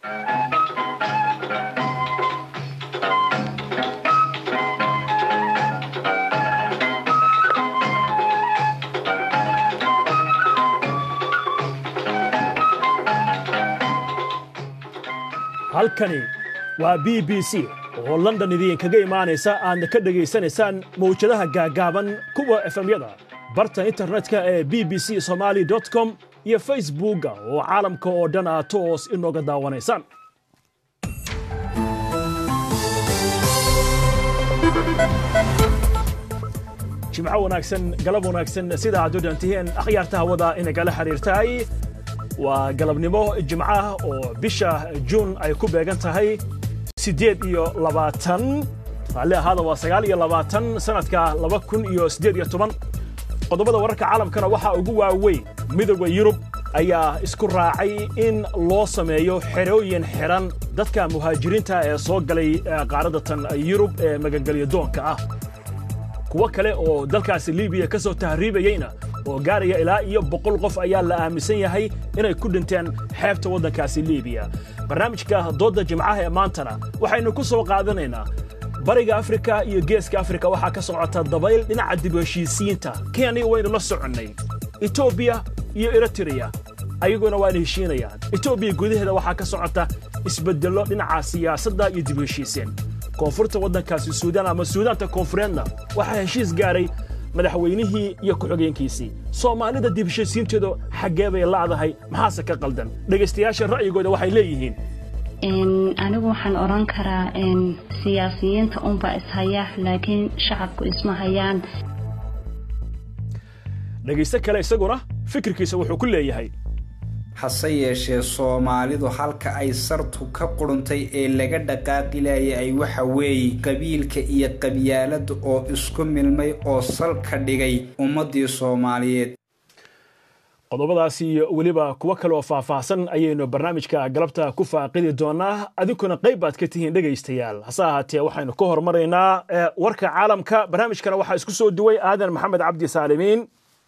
halkani waa b b c oo london idinkaga imaanaysa aadna ka dhegaysanaysaan mawjadaha gaagaaban kuwa efemyada barta internetka ee b b c somaali com iyo facebookga oo caalamka oo dhan aad toos inooga daawanaysaan jimco wanaagsan galab wanaagsan sida aad u dhantihiin akhyaarta hawada inagala xiriirtahay waa galabnimo jimcaah oo bisha juun ay ku beegan tahay siddeed iyo labaatan raalli ahaada waa sagaal iyo labaatan sannadka laba kun iyo siddeed iyo toban qodobada wararka caalamkana waxaa ugu waaweyn midooda yurub ayaa isku raacay in loo sameeyo xerooyin xidhan dadka muhaajiriinta ee soo galay qaaradatan yurub ee magangelyo doonka ah kuwo kale oo dalkaasi libiya ka soo tahriibayeyna oo gaaraya ilaa iyo boqol qof ayaa la aaminsan yahay inay ku dhinteen xeebta waddankaasi libiya barnaamijka doodda jimcaha ee maantana waxaynu ku soo qaadanaynaa bariga afrika iyo geeska afrika waxaa ka socota dabayl dhinaca dib heshiisiyiinta kenya waynu la soconnay etoobiya iyo eritreya ayaguna waana heshiinayaan etoobiya gudaheeda waxaa ka socota isbeddello dhinaca siyaasadda iyo dib heshiiseen koonfurta waddankaasi suudaan ama suudaanta koonfureedna waxaa heshiis gaaray madaxweynihii iyo ku-xigeenkiisii soomaalida dib heshiisiinteedu xaggee bay la'dahay maxaase ka qaldan dhegaystayaasha ra'yigooda waxay leeyihiin anigu waxaan odhan karaa siyaasiyiinta unbaa ishaya laakiin shacabku isma hayaan dhegaysto kale isaguna fikirkiisa wuxuu ku leeyahay hase yeeshee soomaalidu halka ay sartu ka quruntay ee laga dhaqaaqi laayay waxa weeye qabiilka iyo qabyaalada oo isku milmay oo salka dhigay ummaddii soomaaliyeed qodobadaasi iyo weliba kuwo kale oo faahfaahsan ayaynu barnaamijka galabta ku faaqidi doonaa adinkuna qayb baad ka tihiin dhegaystayaal hase ahaatee waxaynu ka hormaraynaa warka caalamka barnaamijkana waxaa isku soo duway aadan maxamed cabdi saalimiin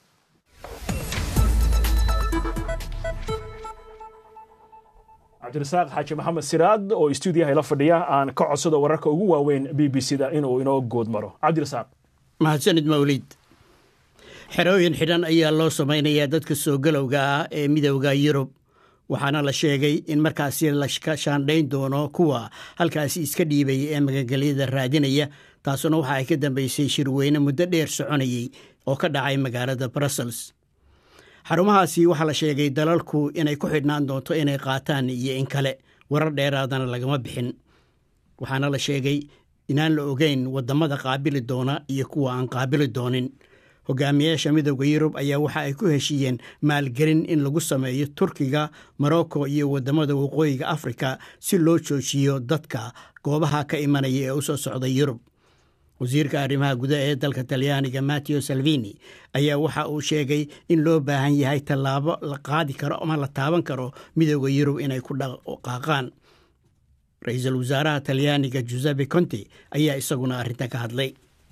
cabdirasaaq xaaji maxamed siraad oo stuudiyaha ila fadhiya aan ka codsado wararka ugu waaweyn b b c da inuu inoo good maro cabdirasaaq mahadsanid mawlid xerooyin xidhan ayaa loo samaynayaa dadka soo galowga ah ee midowda yurub waxaana la sheegay in markaasi la shaandhayn doono kuwa halkaasi iska dhiibaya ee magangelyada raadinaya taasuna waxa ay ka dambaysay shirweyne muddo dheer soconayey oo ka dhacay magaalada brussels xarumahaasi waxaa la sheegay dalalku inay ku xidhnaan doonto inay qaataan iyo in kale warar dheeraadana lagama bixin waxaana la sheegay inaan la ogeyn waddamada qaabili doona iyo kuwa aan qaabili doonin hogaamiyaasha midowda yurub ayaa waxa ay ku heshiiyeen maalgelin in lagu sameeyo turkiga morocco iyo waddamada waqooyiga afrika si loo joojiyo dadka goobaha ka imanaya ee u soo socda yurub wasiirka arrimaha gudaha ee dalka talyaaniga matteo salvini ayaa waxa uu sheegay in loo baahan yahay tallaabo la qaadi karo ama la taaban karo midowda yurub inay ku dhaqaaqaan ra-iisul wasaaraha talyaaniga giuseppe conte ayaa isaguna arrintan ka hadlay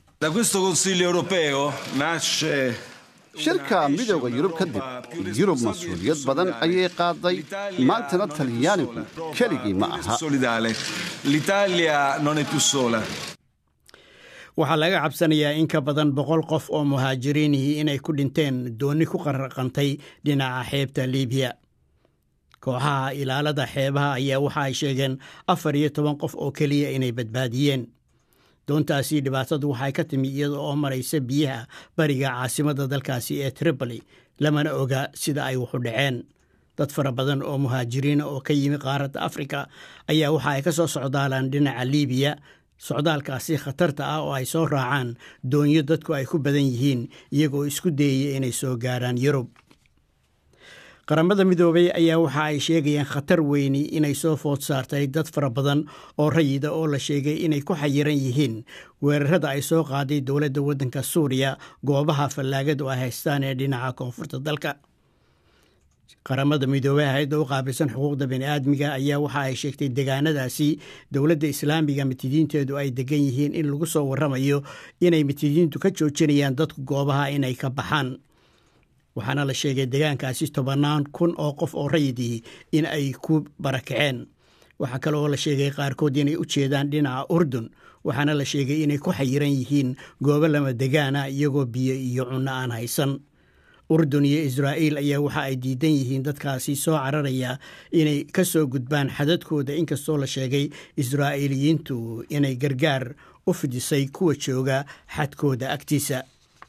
shirka midowda yurub kadib yurub mas-uuliyad badan ayay qaaday maantana talyaanigu keligii ma aha waxaa laga cabsanayaa in ka badan boqol qof oo muhaajiriinihii inay ku dhinteen doonni ku qaraqantay dhinaca xeebta libiya kooxaha ilaalada xeebaha ayaa waxa ay sheegeen afar iyo toban qof oo keliya inay badbaadiyeen doontaasi dhibaatadu waxay ka timi iyada oo maraysa biyaha bariga caasimadda dalkaasi ee tripoli lamana oga sida ay waxu dhaceen dad fara badan oo muhaajiriina oo ka yimi qaaradda afrika ayaa waxa ay ka soo socdaalaan dhinaca libiya socdaalkaasi khatarta ah oo ay soo raacaan doonyo dadku ay ku badan yihiin iyagoo isku dayaya inay soo gaaraan yurub qaramada midoobay ayaa waxa ay sheegayaan khatar weyni inay soo food saartay dad fara badan oo rayida oo la sheegay inay ku xayiran yihiin weerarada ay soo qaaday dowladda waddanka suuriya goobaha fallaagadu ay haystaan ee dhinaca koonfurta dalka qaramada midoobey hay-adda u qaabilsan xuquuqda bani'aadmiga ayaa waxa ay sheegtay degaanadaasi dowladda islaamiga mitidiinteedu ay degan yihiin in lagu soo warramayo inay mitidiintu ka joojinayaan dadku goobaha inay ka baxaan waxaana la sheegay degaankaasi tobannaan kun oo qof oo rayidii in ay ku barakaceen waxaa kale oo la sheegay qaarkood inay u jeedaan dhinaca urdun waxaana la sheegay inay ku xayiran yihiin goobo lama degaana iyagoo biyo iyo cunno aan haysan urdun iyo israa'iil ayaa waxa ay diidan yihiin dadkaasi soo cararaya inay ka soo gudbaan xadadkooda inkastoo la sheegay israa'iiliyiintu inay gargaar u fidisay kuwa jooga xadkooda agtiisa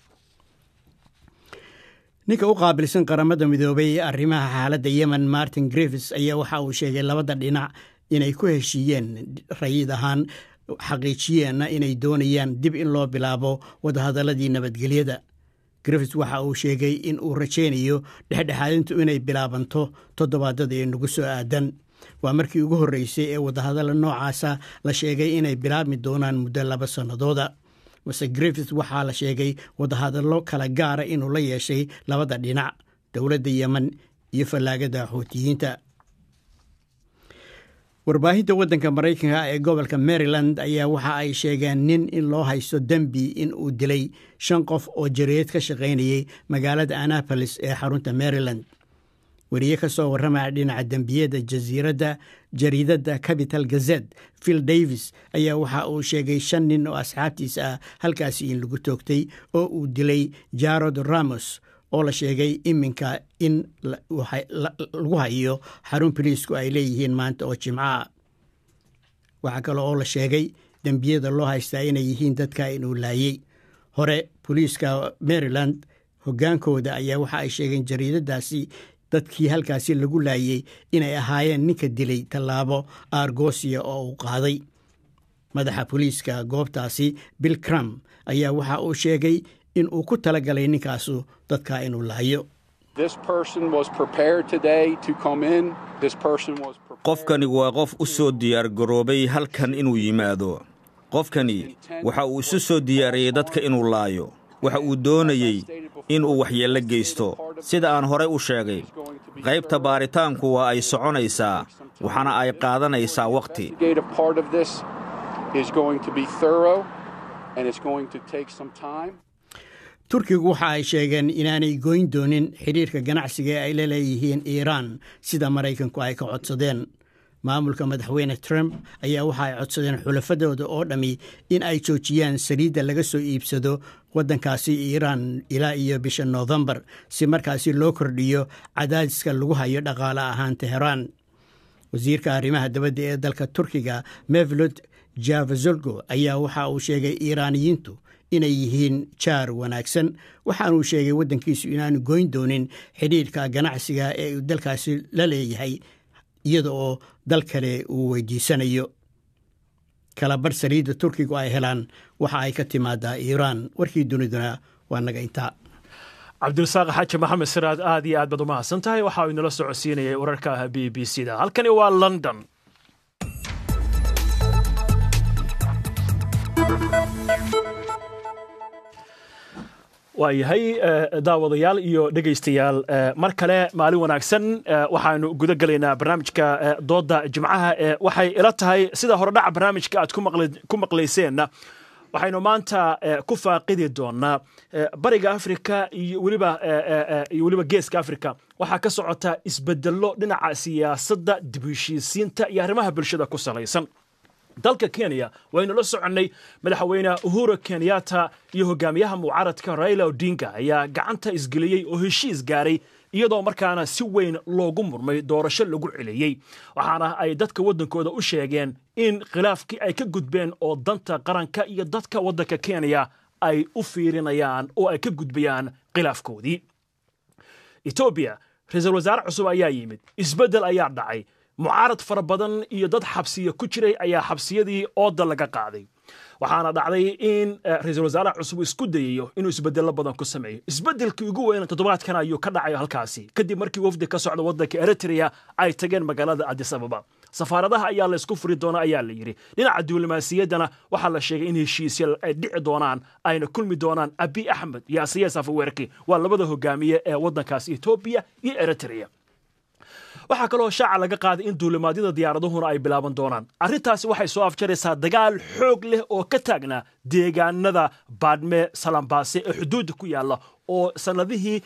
ninka u qaabilsan qaramada midoobay ee arrimaha xaaladda yemen martin griffis ayaa waxa uu sheegay labada dhinac inay ku heshiiyeen rayid ahaan xaqiijiyeenna inay doonayaan dib in loo bilaabo wadahadaladii nabadgelyada griffis waxa uu sheegay in uu rajaynayo dhexdhexaadintu inay bilaabanto toddobaadada ee nagu soo aadan waa markii ugu horreysay ee wadahadalla noocaasa la sheegay inay bilaabmi doonaan muddo laba sannadooda mase griffith waxaa la sheegay wadahadallo kala gaara inuu la yeeshay labada dhinac dowladda yemen iyo fallaagada xuutiyiinta warbaahinta waddanka maraykanka ee gobolka maryland ayaa waxa ay sheegeen nin in loo haysto dembi in uu dilay shan qof oo jareed ka shaqaynayay magaalada annapolis ee xarunta maryland weriye ka soo warramaya dhinaca dembiyada jasiiradda jariidadda capital gazet phil davis ayaa waxa uu sheegay shan nin oo asxaabtiisa ah halkaasi in lagu toogtay oo uu dilay jarod ramos oo la sheegay iminka in lagu hayo xarun boliisku ay leeyihiin maanta oo jimcaha waxaa kale oo la sheegay dembiyada loo haystaa inay yihiin dadka inuu laayey hore boliiska maryland hoggaankooda ayaa waxa ay sheegeen jariidadaasi dadkii halkaasi lagu laayey inay ahaayeen ninka dilay tallaabo argosia oo uu qaaday madaxa boliiska goobtaasi bill cram ayaa waxa uu sheegay in uu ku tala galay ninkaasu dadka inuu laayo qofkani waa qof u soo diyaargaroobay halkan inuu yimaado qofkani waxa uu isu soo diyaariyey dadka inuu laayo waxa uu doonayey in uu waxyeello geysto sida aan horay u sheegay qaybta baaritaanku waa ay soconaysaa waxaana ay qaadanaysaa wakhti turkigu waxa ay sheegeen inaanay goyn doonin xidhiirka ganacsiga ee ay la leeyihiin iiraan sida maraykanku ay ka codsadeen maamulka madaxweyne trump ayaa waxa ay codsadeen xulafadooda oo dhammi in ay joojiyaan saliidda laga soo iibsado waddankaasi iiraan ilaa iyo bisha noofembar si markaasi loo kordhiyo cadaadiska lagu hayo dhaqaale ahaan teheraan wasiirka arrimaha dabadda ee dalka turkiga mevlod javazolgo ayaa waxa uu sheegay iiraaniyiintu inay yihiin jaar wanaagsan waxaanuu sheegay waddankiisu inaanu goyn doonin xidhiirka ganacsiga ee uu dalkaasi la leeyahay iyada oo dal kale uu weydiisanayo kalabarh saliidda turkigu ay helaan waxa ay ka timaadaa iiraan warkii duniduna waa naga intaa cabdirasaaq xaaji maxamed siraad aad iyo aad baad u mahadsan tahay waxa uu inala socodsiinayay wararka b b c da halkani waa london waayahay daawadayaal iyo dhegaystayaal mar kale maalin wanaagsan waxaanu guda gelaynaa barnaamijka dooda jimcaha waxay ila tahay sida horedhaca barnaamijka aad ku maqlayseenna waxaynu maanta ku faaqidi doonaa bariga afrika iyo weliba iyo weliba geeska afrika waxaa ka socota isbedello dhinaca siyaasadda dib heshiisiinta iyo arrimaha bulshada ku salaysan dalka kenya waynu la soconnay madaxweyne uhuru kenyatta iyo hogaamiyaha mucaaradka raila odinga ayaa gacanta isgeliyey oo heshiis gaaray iyadoo markaana si weyn loogu murmay doorasho lagu celiyey waxaana ay dadka waddankooda u sheegeen in khilaafkii ay ka gudbeen oo danta qaranka iyo dadka waddanka kenya ay u fiirinayaan oo ay ka gudbayaan khilaafkoodii etoobiya ra-iisul wasaare cusub ayaa yimid isbeddel ayaa dhacay mucaarad fara badan iyo dad xabsiya ku jiray ayaa xabsiyadii ooda laga qaaday waxaana dhacday in ra-iisul wasaaraha cusub isku dayayo inuu isbedello badan ku sameeyo isbedelkii ugu weyna toddobaadkan ayuu ka dhacay halkaasi kadib markii wafdi ka socda waddanka eritrea ay tageen magaalada adis ababa safaaradaha ayaa laysku furi doona ayaa la yidhi dhinaca diblomaasiyaddana waxaa la sheegay in heshiisya ay dhici doonaan ayna kulmi doonaan abi axmed iyo asiya safaweerki waa labada hogaamiye ee waddankaasi etoobiya iyo eritrea waxaa kaloo shaaca laga qaaday in duulimaadyada diyaaraduhuna ay bilaaban doonaan arrintaasi waxay soo afjaraysaa dagaal xoog leh oo ka taagnaa deegaanada baadhme salambaase ee xuduudda ku yaalla oo sanadihii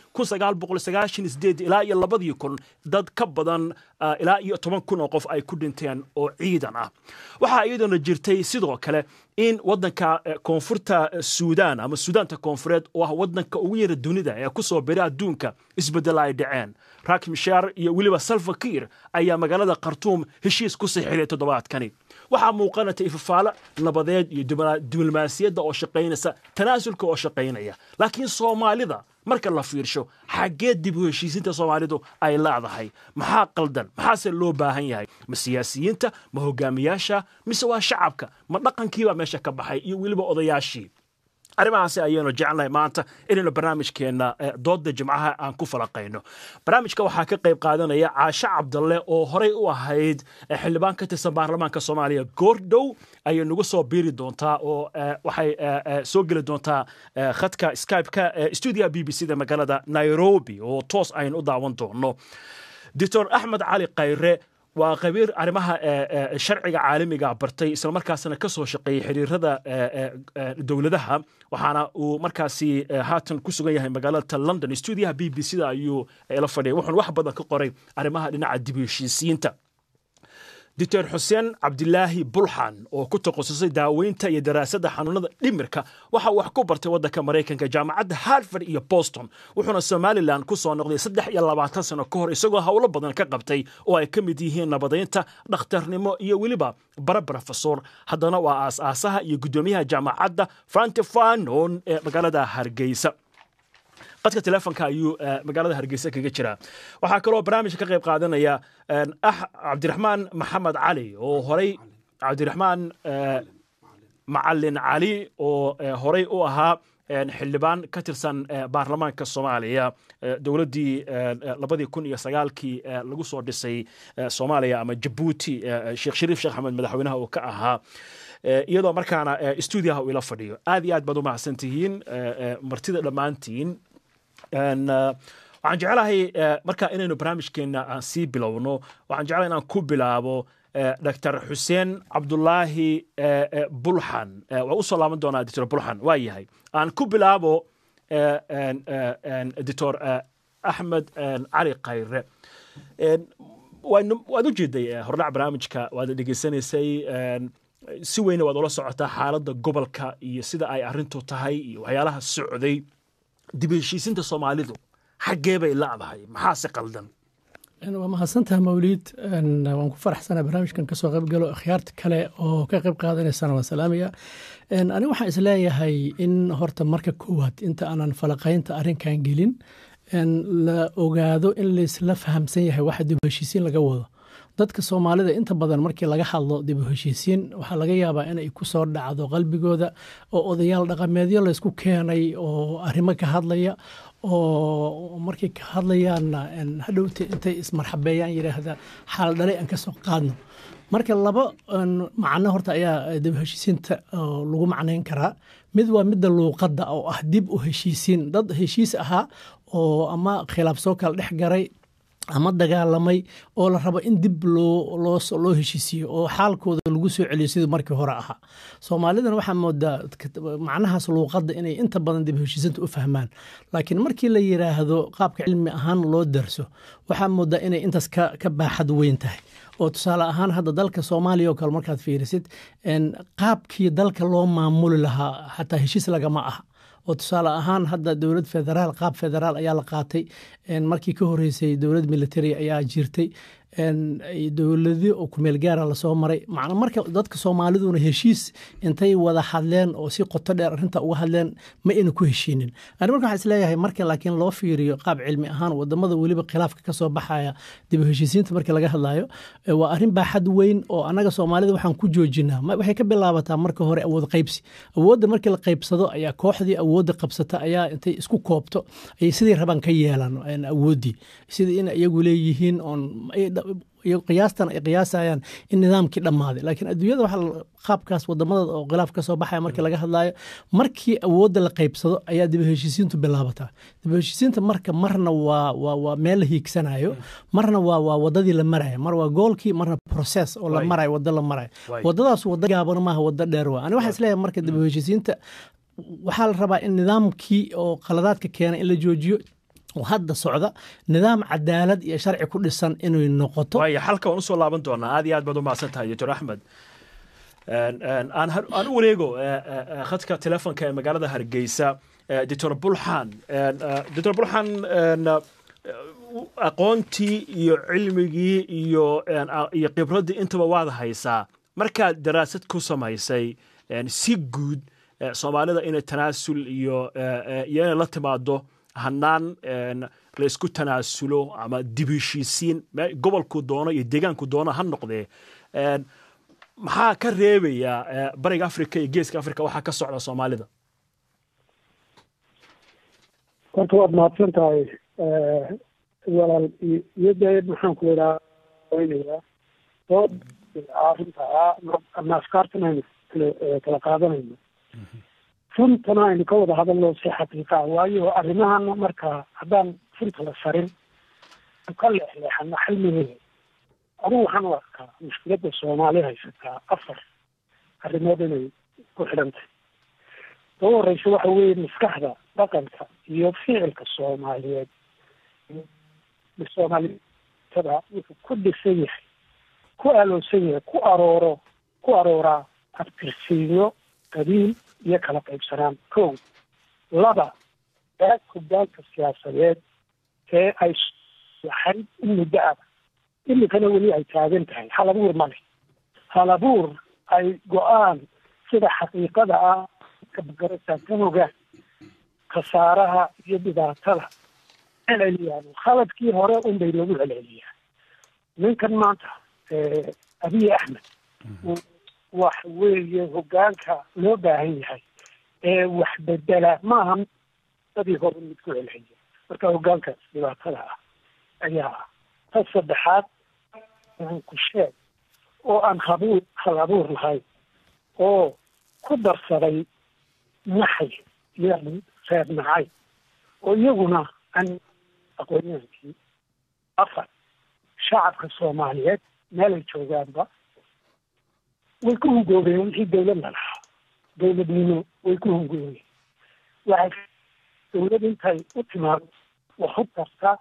ilaa iyo labadii kun dad ka badan ilaa iyo toban kun oo qof ay ku dhinteen oo ciidan ah waxaa iyadoona jirtay sidoo kale in wadanka koonfurta suudaan ama suudaanta koonfureed oo ah wadanka ugu yara dunida ee ku soo bira adduunka isbedela ay dhaceen rak mishaar iyo weliba salfakiir ayaa magaalada khartuum heshiis ku sixiray toddobaadkani waxaa muuqanata ifafaalo nabadeed iyo diblomaasiyadda oo shaqaynaysa tanaasulka oo shaqaynaya laakiin soomaalida marka la fiirsho xaggee dib u heshiisinta soomaalidu ay leedahay maxaa qaldan maxaase loo baahan yahay ma siyaasiyiinta ma hogaamiyaasha mise waa shacabka ma dhaqankiibaa meesha ka baxay iyo weliba odayaashii arrimahaasi ayaynu jecelnahay maanta inaynu barnaamijkeenna dooda jimcaha aan ku falaqayno barnaamijka waxaa ka qayb qaadanaya caashe cabdalle oo horey u ahayd xildhibaan ka tirsan baarlamaanka soomaaliya goordhow ayay nagu soo biiri doontaa oo waxay soo geli doontaa khadka skype-ka stuudiyaha b b c da magaalada nairobi oo toos aynu u daawan doono doctor axmed cali khayre waa khabiir arrimaha sharciga caalamiga bartay islamarkaasna ka soo shaqeeyey xiriirada dowladaha waxaana uu markaasi haatan ku sugan yahay magaalada london stuudiyaha b b c da ayuu la fadhiyay wuxuuna wax badan ka qoray arrimaha dhinaca dib heshiisiinta doctor xuseen cabdilaahi bulxan oo ku takhasusay daaweynta iyo daraasadda xanuunada dhimirka waxa uu wax ku bartay waddanka maraykanka jaamacadda harvard iyo boston wuxuuna somalilan ku soo noqday saddex iyo labaatan sano ka hor isagoo howlo badan ka qabtay oo ay ka mid yihiin nabadaynta dhakhtarnimo iyo weliba bara brofesor haddana waa aas-aasaha iyo guddoomiyaha jaamacadda frantifanon ee magaalada hargeysa qadka telefonka ayuu magaalada hargeysa kaga jiraa waxaa kaloo barnaamijka ka qayb qaadanaya cabdiraxmaan maxamed cali oo horey cabdiraxmaan macalin cali oo horey u ahaa xildhibaan ka tirsan baarlamaanka soomaaliya dowladdii labadii kun iyo sagaalkii lagu soo dhisay soomaaliya ama jabuuti sheekh shariif sheekh axmed madaxweynaha uu ka ahaa iyadoo markaana stuudiyaha uu ila fadhiyo aad iyo aad baad u mahadsan tihiin martida dhammaantiin waxaan jeclahay marka inaynu barnaamijkeenna aan sii bilowno waxaan jeclahay inaan ku bilaabo dr xuseen cabdulaahi bulxan waa usoo laaban doonaa dr bulxan waa yahay aan ku bilaabo dr axmed cali khayre waad u jeeday hordhac barnaamijka waad dhegeysanaysay si weyna waad ula socotaa xaaladda gobolka iyo sida ay arrintu tahay iyo waxyaalaha socday dib heshiisinta soomaalidu xaggee bay la'dahay maxaase qaldan waa mahadsantaha mawliid waan ku faraxsanaa barnaamijkan kasoo qayb galo akhyaarta kale oo ka qayb qaadanaysana waan salaamaya ani waxaan isleeyahay in horta marka koowaad inta aanan falaqaynta arrinkan gelin la ogaado in laisla fahamsan yahay waxa dib heshiisiin laga wado dadka soomaalida inta badan markii laga hadlo dib u heshiisiin waxaa laga yaabaa inay ku soo dhacdo qalbigooda oo odayaal dhaqameedyo laysku keenay oo arrimo ka hadlaya oo markay ka hadlayaanna hadhowta intay ismarxabeeyaan yidhaahda xaal dhalay aan ka soo qaadno marka laba macno horta ayaa dib heshiisiinta lagu macnayn karaa mid waa midda luuqadda oo ah dib u heshiisiin dad heshiis ahaa oo ama khilaaf soo kala dhex garay ama dagaalamay oo la rabo in dib loo heshiisiyo oo xaalkooda lagu soo celiyo sidii markii hore ahaa soomaalidan waxaa moodaa macnahaas luuqadda inay inta badan dib heshiisinta u fahmaan laakiin markii la yiraahdo qaabka cilmi ahaan loo darso waxaa moodaa inay intaas ka baaxad weyn tahay oo tusaale ahaan hadda dalka soomaaliya oo kale markaad fiirisid qaabkii dalka loo maamuli lahaa xataa heshiis lagama aha oo tusaale ahaan hadda dowlad federaal qaab federaal ayaa la qaatay markii ka horeysay dowlad military ayaa jirtay dowladi oo kumeel gaara lasoo maray macna marka dadka soomaaliduna heshiis intay wada hadleen oo si qoto dheer arrinta uga hadleen ma ayna ku heshiinin ani marka waxaa isleeyahay marka laakiin loo fiiriyo qaab cilmi ahaan wadamada weliba khilaafka kasoo baxaya dib u heshiisiinta markii laga hadlayo waa arrin baaxad weyn oo annaga soomaalida waxaan ku joojinaa waxay ka bilaabataa marka hore awood qaybsi awoodda markii la qaybsado ayaa kooxdii awoodda qabsata ayaa intay isku koobto ayay sidii rabaan ka yeelaan awooddii sidii in iyagu leeyihiin oon qiyaastan ay qiyaasayaan in nidaamkii dhammaaday laakiin adduunyada waxaa qaabkaas wadamada oo khilaaf ka soo baxaya markii laga hadlayo markii awoodda la qaybsado ayaa dib heshiisiintu bilaabataa dib heshiisiinta marka marna waa waa waa meel la hiigsanayo marna waa waa wadadii la maraya mar waa goolkii marna process oo la marayo wado la marayo wadadaas wado gaabano maaha wado dheer waa ani waxaa isleeyahay marka dib heshiisiinta waxaa la rabaa in nidaamkii oo khaladaadka keena in la joojiyo oo hadda socda nidaam cadaalad iyo sharci ku dhisan inay noqoto waaya halka waan usoo laaban doonaa aad iyo aad baad u mahadsan tahay doctor axmed aan u wareego khadka telefonka ee magaalada hargeysa doctor bulxan doctor bulxan aqoontii iyo cilmigii iyo iyo khibraddii intaba waad haysaa markaad daraasad ku samaysay si guud soomaalida inay tanaasul iyo iyo inay la timaado hanaan la isku tanaasulo ama dibishiisiin gobolku doono iyo deegaanku doono ha noqdee maxaa ka reebaya bariga africa iyo geeska africa waxaa ka socda soomaalida horta waad mahadsan tahay walaal iyo dee maxaan ku idhaa weynayaa dood arrinta ah ama afkaartan aynu kala qaadanayno runtana aynu ka wada hadalno si xaqiiqa waayo arrimahana marka haddaan runta la sarin ka leexleexano xalmigeeda anugu waxaan u arkaa mushkiladda soomaali haysataa afar arrimood inay ku xidhantahy ugu horeysa waxa weeye maskaxda dhaqanka iyo ficilka soomaaliyeed soomaalitada wuxuu ku dhisan yahay ku aloosan yahay ku arooro ku arooraa abtirsiinyo qabiil iyo kala qaybsanaan kow laba daag hogaanka siyaasadeed ee ay waxayd in muddo aba iminkana weli ay taagan tahay hal abuur ma leh hal abuur ay go-aan sida xaqiiqada ah kabagarasa ka hogaan khasaaraha iyo dhibaatada celceliyaan khaladkii hore unbay lagu celceliyaa ninkan maanta abiy axmed wax weeye hogaanka loo baahan yahay ee wax bedela maaha dadii hore mid ku celceliya marka hogaankaas dhibaatada ah ayaa ah ta saddexaad ku sheeg oo aan habuur hal abuur lahayn oo ku darsaday naxay iyo reer nacay oo iyaguna aan aqoonyahankii afar shacabka soomaaliyeed meelay joogaanba way ku hungoobeen wixii dawladna lahaa dawladnimo way ku hungoobeen waxay dawlad intay u timaado wax u tarta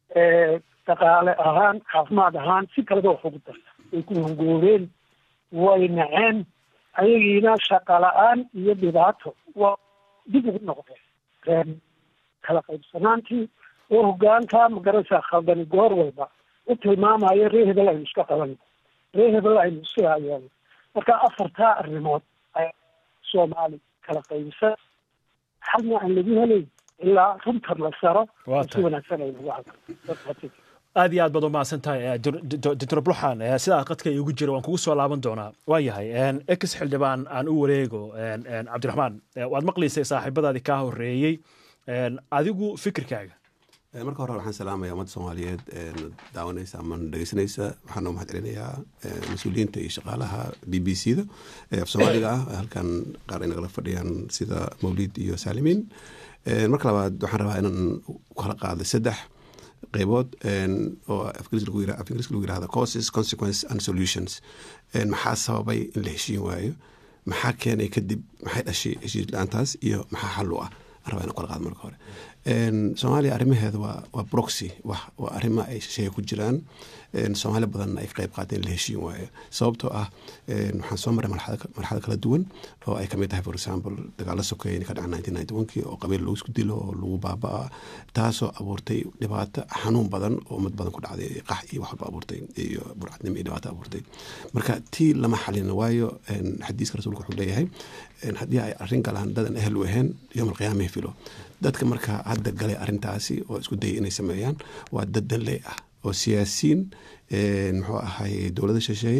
dhaqaale ahaan caafimaad ahaan si kaleba wax ugu darta way ku hungoobeen way naceen ayagiina shaqa la-aan iyo dhibaato waa dib ugu noqdeen reen kala qaybsanaantii oo hogaanka magaraysaa khaldani goor walba u tilmaamayo ree hebel aynu iska qabanno ree hebel aynu iska hayeeno marka afartaa arrimood ay soomaali kala qaybsan xalna aan lagu helayn ilaa runtan la saro si wanaagsan ay lagu hadlo aad iyo aad baad u mahadsan tahay doctor bluxan sidaa qadka iigu jira waan kugu soo laaban doonaa waa yahay ex xildhibaan aan u wareego cabdiraxmaan waad maqlaysay saaxiibadaadii kaa horeeyey adigu fikirkaaga marka hore waxaan salaamaya ummadda soomaaliyeed daawanaysa ama dhegeysanaysa waxaan u mahad celinayaa mas-uuliyiinta iyo shaqaalaha b b c da af soomaaliga ah halkan qaar ay nagala fadhiyaan sida mawlid iyo saalimiin marka labaad waxaan rabaa inaan kala qaaday saddex qeybood oo afingiriiska lagu yirahda causes consequence and solutions maxaa sababay in la heshiin waayo maxaa keenay kadib maxay dhashay heshiis la-aantaas iyo maxaa xal u ah rabaa ina kala qaado marka hore soomaaliya arrimaheeda waa waa broxy waa arrimo ay shisheeye ku jiraan soomaali badanna ay ka qayb qaateen la heshiin waayo sababtoo ah waxaan soo maray marxalad kala duwan oo ay kamid tahay for example dagaalo sokeeye ka dhaca nineteen ninety one kii oo qabiil lagu isku dilo oo lagu baaba-a taasoo abuurtay dhibaato xanuun badan oo ummad badan ku dhacday qax iyo wax walba abuurtay iyo burcadnimo iyo dhibaato abuurtay marka tii lama xalin waayo xadiiska rasuulka wuxuu leeyahay haddii ay arrin galaan dadan ehel u ahayn yowm alqiyaamahi filo dadka marka hadda galay arrintaasi oo isku dayay inay sameeyaan waa dad danley ah oo siyaasiyiin muxuu ahay dowlada shisheeye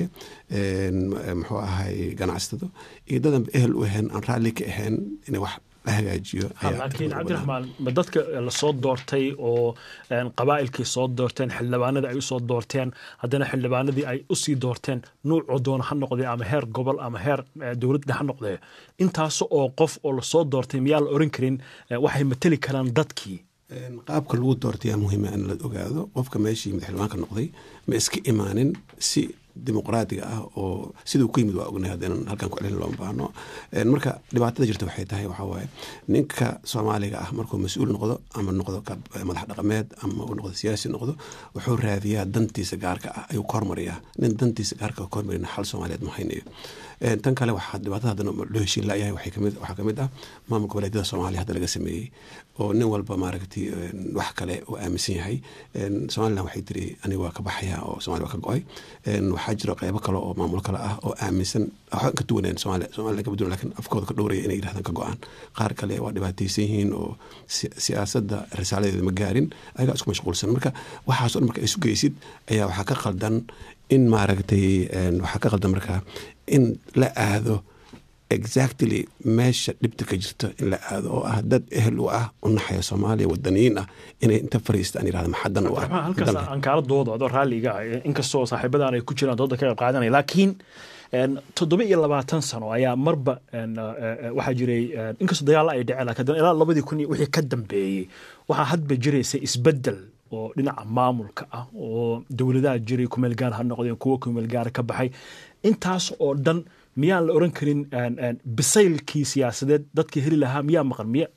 muxuu ahay ganacsatado iyo dadan ehel u ahayn aan raalli ka ahayn inay wax la hagaajiyo laakiin cabdiraxmaan ma dadka lasoo doortay oo qabaa'ilkii soo doorteen xildhibaanadii ay usoo doorteen haddana xildhibaanadii ay usii doorteen nuucoo doona ha noqdee ama heer gobol ama heer dowladda ha noqdee intaas oo qof oo lasoo doortay miyaa la oran karin waxay mateli karaan dadkii qaabka lagu doortayaa muhiima in la ogaado qofka meeshii madaxxildhibaanka noqday ma iska imaanin si dimuqraadiga ah oo siduu ku yimid waa ognahay haddaynan halkan ku celin looma baahno marka dhibaatada jirta waxay tahay waxaa waaye ninka soomaaliga ah markuu mas-uul noqdo ama noqdo madax dhaqameed ama uu noqdo siyaasi noqdo wuxuu raadiyaa dantiisa gaarka ah ayuu ka hormariyaa nin dantiisa gaarka ka hormarina xal soomaaliyeed ma haynayo tan kale waxaa dhibaatada haddana loo heshiin layahay waxaa kamid ah maamul goboleedyada soomaaliya hadda laga sameeyey oo nin walba maaragtay wax kale uu aaminsan yahay somalilan waxay tiri aniga waa ka baxaya oo somalia waa ka go-ay waxaa jiro qeybo kale oo maamulo kale ah oo aaminsan waxba ka duwaneen somalia somalia kama duwan lakin afkooda ka dhowraya inay yidhahdaan ka go-aan qaar kale waa dhibaataysan yihiin oo siyaasadda risaaladeeda ma gaarin ayagaa isku mashquulsan marka waxaaso dhan marka isu geysid ayaa waxaa ka qaldan in maaragtay waxaa ka qaldan markaa in la aado exactly meesha dhibta ka jirta in la aado oo ah dad ehel u ah u naxaya soomaaliya wadaniyiin ah inay inta fariistaan yirahda maxadan u ah halkaas aan kaala doodo adoo raalliga ah inkastoo saaxiibadan ay ku jiraan dooda ka qayb qaadanaya laakiin toddoba iyo labaatan sano ayaa marba waxaa jiray inkastoo dagaalla ay dhaceen laakiin haddana ilaa labadii kun iyo wixii ka dambeeyey waxaa hadba jiraysa isbeddel oo dhinaca maamulka ah oo dowladaha jiray kumeel gaar ha noqdeen kuwo kumeel gaara ka baxay intaas oo dhan miyaan la oran karin bisaylkii siyaasadeed dadkii heli lahaa miyaa maqan miya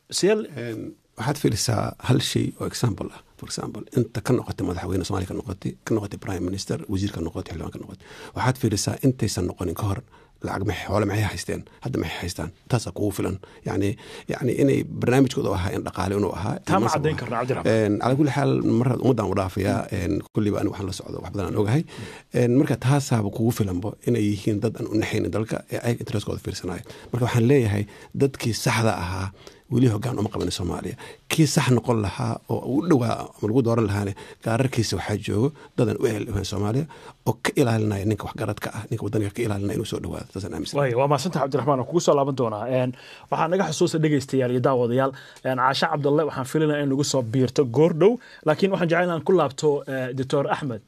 waxaad fiirisaa hal shay oo example ah for example inta ka noqotay madaxweyne somalia ka noqotay ka noqotay prime minister wasiir ka noqotay xildhibaan ka noqotay waxaad fiirisaa intaysan noqonin ka hor lacag maxay xoole maxay haysteen hadda maxay haystaan taasaa kugu filan yani yani inay barnaamijkooda ahaa in dhaqaale inuu ahaa taa ma caddayn karna cabdiraxmaan calaa kulli xaal mar ummaddan u dhaafayaa kulliba aniga waxaan la socdo wax badan aan ogahay marka taasaaba kugu filanbo inay yihiin dad aan u naxaynin dalka ee ayaga interestkooda fiirsanayo marka waxaan leeyahay dadkii saxda ahaa weli hogaan uma qaban soomaaliya kii sax noqon lahaa oo u dhowaa ama lagu dooran lahaane gaararkiisa waxaa joogo dadan u ehel soomaaliya oo ka ilaalinaya ninka waxgaradka ah ninka wadaniga ka ilaalinaya inuu soo dhawaado taasaan aaminsan waaya waa mahadsanta cabdiraxmaan kugu soo laaban doonaa waxaa naga xusuusa dhegaystayaal iyo daawadayaal caashe cabdalle waxaan filinaya in nagu soo biirto goor dhow laakiin waxaan jecel inaan ku laabto doctor axmed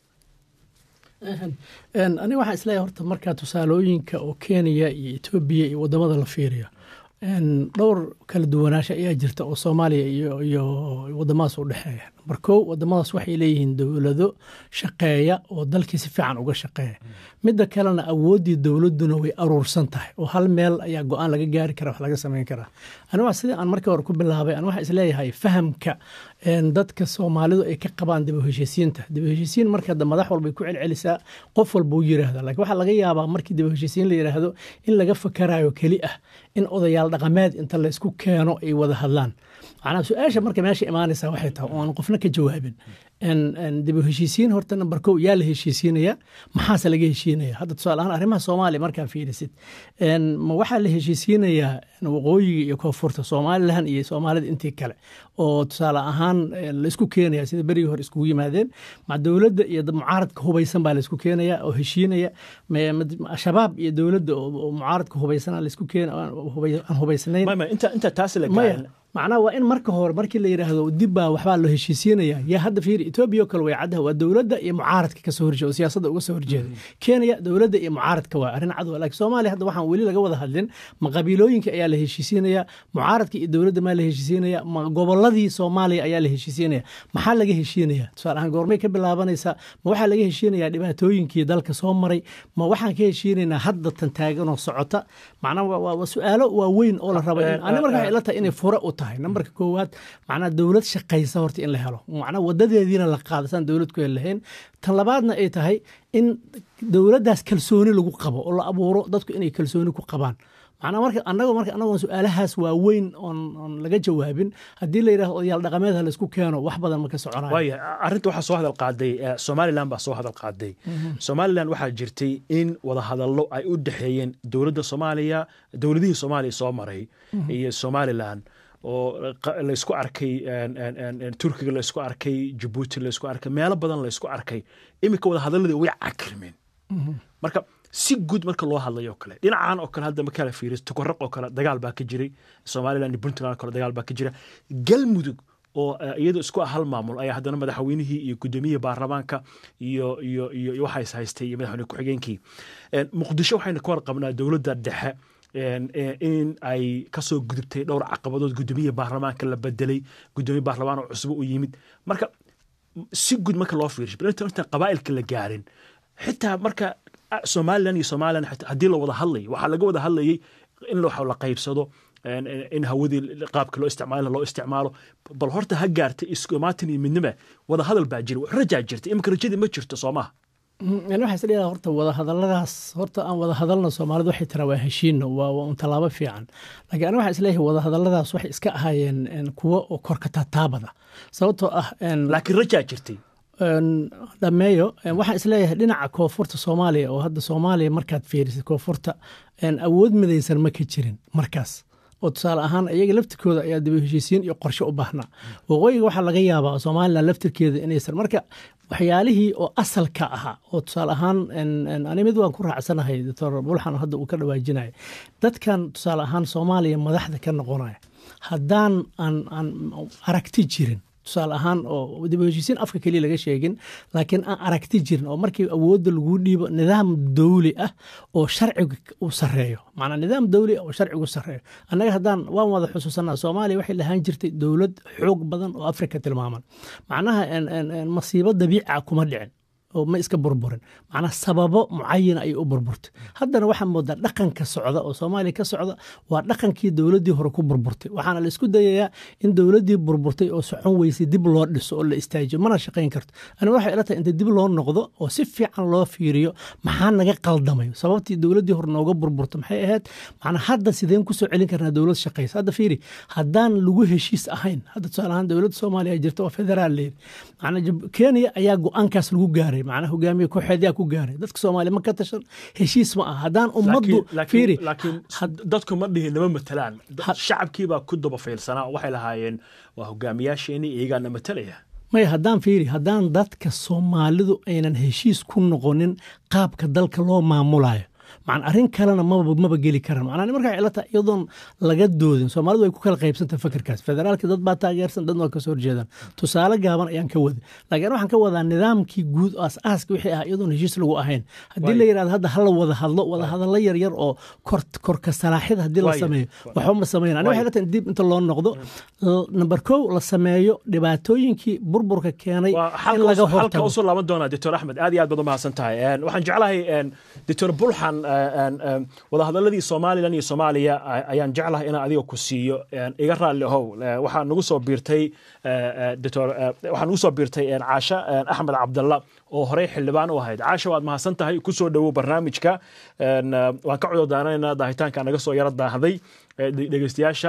aniga waxaan isleeyahay horta markaa tusaalooyinka oo kenya iyo etoobiya iyo wadamada la fiiriyo dhowr kala duwanaansha ayaa jirta oo soomaaliya iyo wadamadaas u dhexeeya namber kow wadamadaas waxay leeyihiin dowlado shaqeeya oo dalkii si fiican uga shaqeeya midda kalena awooddii dowladduna way aruursan tahay oo hal meel ayaa go-aan laga gaari kara wax laga samayn karaa aniga sidii aan markii hore ku bilaabay an waxaa isleeyahay fahamka dadka soomaalidu ay ka qabaan dib u heshiisiinta dib u heshiisiin marka madax walbay ku celcelisaa qof walba u yiraahda lakin waxaa laga yaabaa markii dib u heshiisiin la yiraahdo in laga fakarayo keli ah in odayaal dhaqameed inta laysku keeno ay wada hadlaan macnaa su-aasha marka meesha imaanaysa waxay tahay oo aan qofna ka jawaabin dib u heshiisiin horta namber kow yaa la heshiisiinaya maxaase laga heshiinaya hadda tusaale ahaan arrimaha soomaaliya markaa fiirisid ma waxaa la heshiisiinayaa waqooyiga iyo koonfurta somalilan iyo soomaalida intii kale oo tusaale ahaan laisku keenaya sida berigii hore iskugu yimaadeen ma dowladda iyo mucaaradka hubaysan baa laisku keenaya oo heshiinaya shabaab iyo dowladda oo mucaaradka hubaysan laisku keen aan hubaysnayn inta taas la macnaha waa in marka hore markii la yidhaahdo dib baa waxbaa loo heshiisiinaya yaa hadda fiiri etoobiya oo kale way caddaha waa dowladda iyo mucaaradka ka soo horjeeda oo siyaasadda uga soo horjeeda kenya dowladda iyo mucaaradka waa arrin cad laakiin soomaaliya hadda waxaan weli laga wada hadlin ma qabiilooyinka ayaa la heshiisiinaya mucaaradka iyo dowladda maa la heshiisiinaya ma gobolladii soomaaliya ayaa la heshiisiinaya maxaa laga heshiinaya tusaale ahaan goormay ka bilaabanaysaa ma waxaa laga heshiinayaa dhibaatooyinkii dalka soo maray ma waxaan ka heshiinaynaa hadda tan taaganoo socota macnaha waa su-aalo waaweyn oo la raba ani marka waxay ila tahay inay fure u tahay nambarka koowaad macnaha dowlad shaqaysa horta in la helo macnaha wadadeediina la qaada saan dowlad ku heli lahayn tan labaadna ay tahay in dowladdaas kalsooni lagu qabo oo la abuuro dadku inay kalsooni ku qabaan macnaa marka anagoo marka anagoon su-aalahaas waaweyn oon oon laga jawaabin haddii la yidhahdo odayaal dhaqameed ha laisku keeno wax badan ma ka soconayo waaya arrinta waxaa soo hadal qaaday somalilan baa soo hadal qaaday somalilan waxaa jirtay in wadahadallo ay u dhexeeyeen dowladda soomaaliya dowladihii soomaaliya soo maray iyo somalilan oo laysku arkay turkiga laysku arkay jabuuti laysku arkay meelo badan laysku arkay iminka wadahadaladii way cakrimeen marka si guud marka loo hadlayo o kale dhinacan oo kale hadda markaa la fiiriyo tukoraq oo kale dagaal baa ka jiray somaliland iyo puntland oo kale dagaal baa ka jira galmudug oo iyadoo isku ah hal maamul ayaa haddana madaxweynihii iyo gudoomiyihii baarlamaanka iyo iyo iyo waxays haystay iyo madaxweyne ku-xigeenkii muqdisho waxayna ka warqabnaa dowladda dhexe in ay kasoo gudubtay dhowr caqabadood gudoomiyihii baarlamaanka la bedelay gudoomiye baarlamaan oo cusbo u yimid marka si guud marka loo fiirsho intaan qabaa'ilka la gaarin xitaa marka somalilan iyo somalilan haddii la wada hadlayo waxaa laga wada hadlayay in la qaybsado in hawadii qaabka loo isticmaalo loo isticmaalo bal horta ha gaartay iskumaatin iyo midnima wada hadal baa jira rajaa jirta imika rajadii ma jirto soo maha waxaa is leedaha horta wada hadalladaas horta aan wada hadalna soomaalidu waxay tiraa waa heshiino waa un tallaabo fiican laakiin aniga waxaa is leeyahay wada hadalladaas waxay iska ahaayeen kuwo oo korka taataabada sababtoo ah laakiin rajaa jirtay dhameeyo waxaan isleeyahay dhinaca koonfurta soomaaliya oo hadda soomaaliya markaad fiirisid koonfurta awood midaysan ma ka jirin markaas oo tusaale ahaan iyaga laftirkooda ayaa daba heshiisiin iyo qorshe u baahnaa waqooyiga waxaa laga yaabaa somalilan laftirkeeda inaysan marka waxyaalihii oo asalka ahaa oo tusaale ahaan ani mid waan ku raacsanahay doctor bulxan hadda uu ka dhawaajinaya dadkan tusaale ahaan soomaaliya madaxda ka noqonaya haddaan aan aragti jirin tusaale ahaan oo dib heshiisiin afka keliya laga sheegin laakiin aan aragti jirin oo markii awoodda lagu dhiibo nidaam dawli ah oo sharciga uu sareeyo macnaa nidaam dawli ah oo sharcigu sareeyo annaga haddaan waan wada xusuusanaa soomaaliya waxay lahaan jirtay dowlad xoog badan oo afrika tilmaaman macnaha masiibo dabiica kuma dhicin oo ma iska burburin macnaa sababo mucayana ayay u burburtay haddana waxaa moodaa dhaqanka socda oo soomaaliya ka socda waa dhaqankii dowladdii hore ku burburtay waxaana la isku dayayaa in dowladdii burburtay oo socon weysay dib loo dhiso oo la istaajiyo mana shaqayn karto ani waxay ila tahay inta dib loo noqdo oo si fiican loo fiiriyo maxaa naga qaldamayo sababtii dowladdii hore nooga burburta maxay ahayd macnaa hadda sideen kusoo celin karnaa dowlad shaqaysa hadda fiiri haddaan lagu heshiis ahayn hadda tusaale ahaan dowladda soomaaliya jirta oo federaal leedi macnaa kenya ayaa go-aankaas lagu gaaray macnaa hogaamiye kooxeedyaa ku gaaray dadka soomaaliya ma ka tashan heshiis ma ah haddaan ummaddu fiiri laakiin dadku ma dhihin nama matalaan shacabkiibaa ku daba fiilsanaa waxay lahaayeen waa hogaamiyaasheenii iyagaana matalaya maya haddaan fiiri haddaan dadka soomaalidu aynan heshiis ku noqonin qaabka dalka loo maamulayo macna arrin kalena maba maba geli karaan macnaa markaa ila tahay iyadoon laga doodin soomaalidu way ku kala qaybsantah fikirkaas federaalka dad baa taageersan dadna waa kasoo horjeedaan tusaale gaaban ayaan ka wada laakiin waxaan ka wadaa nidaamkii guud oo as-aaska wixii ah iyadoon heshiis lagu ahayn haddii la yidhahdo hadda hala wada hadlo wada hadallo yaryar oo korka salaaxyada haddii la sameeyo waxba ma sameyn ani waxay la tahay dib inta loo noqdo number kow la sameeyo dhibaatooyinkii burburka keenay in laga hortago halka usoo laaban doonaa doctor axmed aad iyo aad baad u mahadsan tahay waxaan jeclahay doctor bulxan wadahadaladii somalilan iyo soomaaliya ayaan jeclahay inaan adiga ku siiyo iga raalli ahow waxaa nagu soo biirtay doctor waxaa nagu soo biirtay caasha axmed cabdalla oo horey xildhibaan u ahayd caasha waad mahadsan tahay ku soo dhowow barnaamijka waan ka cudurdaanaynaa daahitaanka naga soo yaro daahday dhegeystayaasha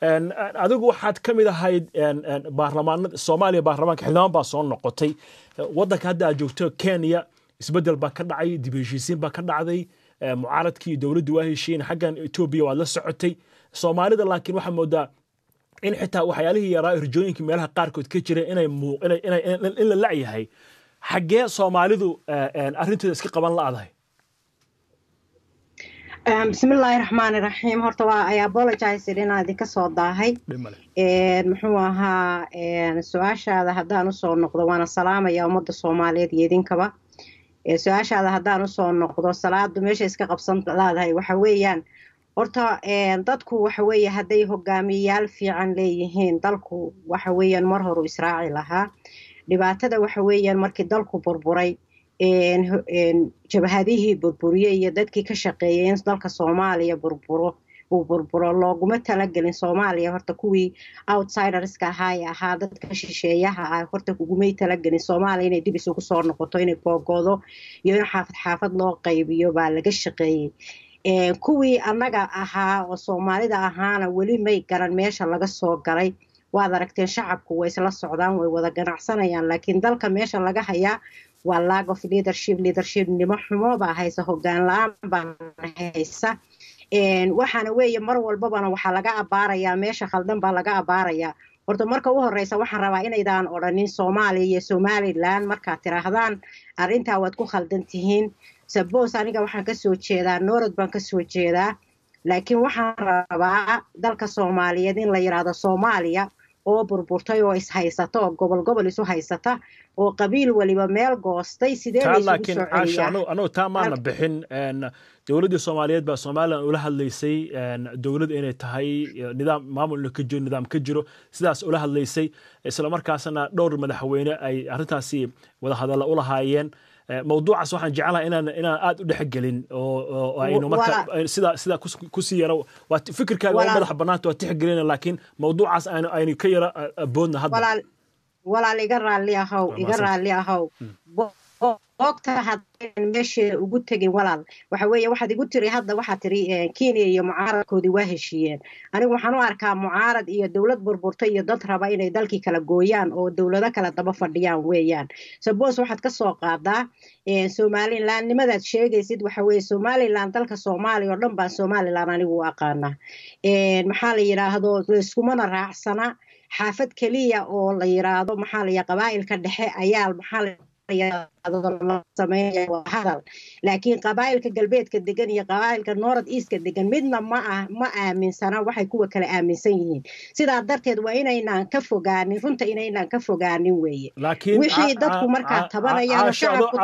adigu waxaad ka mid ahayd baarlamaanada soomaaliya baarlamaanka xildhibaan baa soo noqotay waddanka hadda aad joogto kenya isbeddel baa ka dhacay dib heshiisiin baa ka dhacday mucaaradkii dowladdu waa heshiin xaggan etoobiya waad la socotay soomaalida laakiin waxaa moodaa in xitaa waxyaalihii yaraa hirjooyinkii meelaha qaarkood ka jira inay in la lacyahay xaggee soomaalidu arrinteeda iska qaban la'dahay bismillaahi raxmaani raxiim horta waa ay apologized inaan idinka soo daahay muxuu ahaa su-aashaada haddaan usoo noqdo waana salaamaya ummadda soomaaliyeed iyo idinkaba su-aashaada haddaan usoo noqdo salaadu meesha iska qabsan laadahay waxa weeyaan horta dadku waxa weeye hadday hogaamiyayaal fiican leeyihiin dalku waxa weeyaan mar horu israaci lahaa dhibaatada waxa weeyaan markii dalku burburay jabhadihii burburiyey iyo dadkii ka shaqeeyay in dalka soomaaliya burburo uu burburo looguma talagelin soomaaliya horta kuwii outsiderska ahaa ee ahaa dadka shisheeyaha ah horta ugumay talagelin soomaaliya inay dib isugu soo noqoto inay googoodo iyo in xaafad xaafad loo qaybiyo baa laga shaqeeyey kuwii annaga ahaa oo soomaalida ahaana weli may garan meesha laga soo galay waad aragteen shacabku way isla socdaan way wada ganacsanayaan laakiin dalka meesha laga hayaa waa lag of leadership leadership nimo xumo baa haysa hogaan la-aan baa haysa waxaana weeye mar walbabana waxaa laga abaarayaa meesha khaldan baa laga abaarayaa horta marka u horeysa waxaan rabaa inaydaan odhanin soomaaliya iyo somalilan markaad tiraahdaan arrintaa waad ku khaldan tihiin sabos aniga waxaan kasoo jeedaa noorod baan kasoo jeedaa laakiin waxaan rabaa dalka soomaaliyeed in la yidhaahdo soomaaliya oo burburtay oo ishaysata oo gobol gobol isu haysata oo qabiil waliba meel goostay sidee laakiin caasha anugu taa maana bixin dowladdii soomaaliyeed baa somalilan ula hadlaysay dowlad inay tahay nidaam maamul ka jiro nidaam ka jiro sidaas ula hadlaysay isla markaasna dhowr madaxweyne ay arrintaasi wada hadalla u lahaayeen mawduucaas waxaan jeclahay inaan inaan aad u dhexgelin oo aynu marka sida sida kusii yaro waa fikirkaaga waa madaxa bannaanta waa tixgelina laakiin mawduucaas aynu aynu ka yara boodna hadda walaal iga raalli ahow iga raalli ahow boogta haddaan meesha ugu tegin walaal waxa weeye waxaad igu tiri hadda waxaad tiri kenya iyo mucaaradkoodii waa heshiiyeen anigu waxaan u arkaa mucaarad iyo dowlad burburta iyo dad raba inay dalkii kala gooyaan oo dowlado kala daba fadhiyaan weeyaan sabos waxaad ka soo qaadaa somalilan nimadaad sheegaysid waxa weeye somalilan dalka soomaaliya oo dhan baan somalilan anigu u aqaanaa maxaa la yidhaahdo layskumana raacsana xaafad keliya oo la yiraahdo maxaa la qabaa'ilka dhexe ayaa maxaa sameynaya waa hadal laakiin qabaa'ilka galbeedka degan iyo qabaa'ilka north eastka degan midna ma ah ma aaminsana waxay kuwa kale aaminsan yihiin sidaa darteed waa inaynaan ka fogaanin runta inaynaan ka fogaanin weeye wixii dadku markaa tabanayaan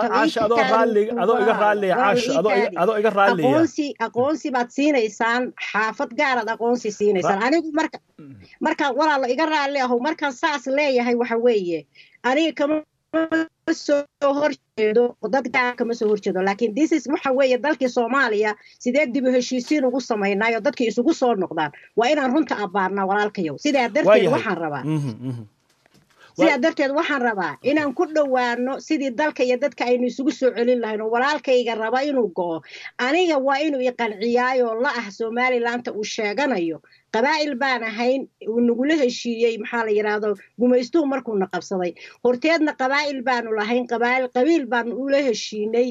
shacabkuaqoonsi aqoonsi baad siinaysaan xaafad gaaraad aqoonsi siinaysaan anigu marka marka walaalo iga raalli aho markaan saas leeyahay waxa weeye aniga kama soo horjeedo dad gaar kama soo horjeedo laakiin thisis waxa weeye dalkii soomaaliya sidee dib u heshiisiin ugu samaynayo dadkii isugu soo noqdaan waa inaan runta abbaarnaa walaalkayow sidaa darteed waxaan rabaa sidaa darteed waxaan rabaa inaan ku dhowaano sidii dalka iyo dadka aynu isugu soo celin lahayn oo walaalkayga raba inuu go'o aniga waa inuu iqanciyaayoo la ah somalilandta uu sheeganayo qabaa'il baan ahayn uu nagula heshiiyey maxaa la yidhaahdo gumaystuhu markuuna qabsaday horteedna qabaa'il baanu lahayn qabaa'il qabiil baanu ula heshiinay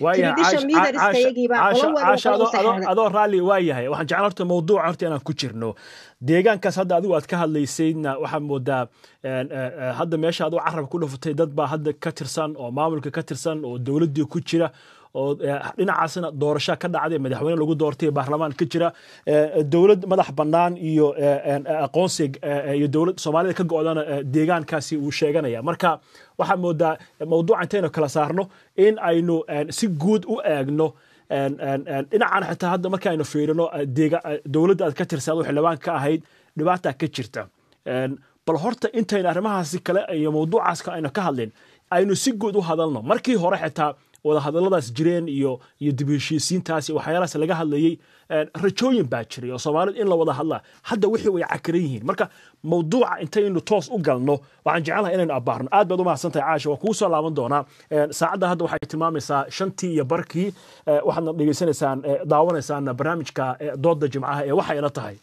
adoo raalli waa yahay waxaan jeclaan horta mawduuca horta inaan ku jirno deegaankaas hadda adigu aad ka hadlaysaydna waxaa moodaa hadda meesha adoo carab ku dhufatay dad baa hadda ka tirsan oo maamulka ka tirsan oo dowladdii ku jira oo dhinacaasna doorasha ka dhacday madaxweyne lagu doortay baarlamaan ka jira dowlad madax bannaan iyo aqoonsi iyo dowlad soomaalida ka go'dana deegaankaasi uu sheeganaya marka waxaa moodaa mawduuca intaynu kala saarno in aynu si guud u eegno dhinacan xitaa hadda markaaynu fiirino dowladda aad ka tirsan adoo xildhibaan ka ahayd dhibaataa ka jirta bal horta intaynu arrimahaasi kale iyo mawduucaas aynu ka hadlin aynu si guud u hadalno markii hore xitaa wadahadalladaas jireen iyo iyo dib heshiisiintaas iyo waxyaalahaas laga hadlayey rajooyin baa jiray oo soomaalida in la wada hadlaa hadda wixii way cakaran yihiin marka mawduuca intaynu toos u galno waxaan jecelahay inaynu abbaarno aad baad u mahadsantahay caasha waa kugu soo laaban doonaa saacadda hadda waxay tilmaamaysaa shantii iyo barkii waxaadna dhegeysanaysaan daawanaysaan barnaamijka doodda jimcaha ee waxayna tahay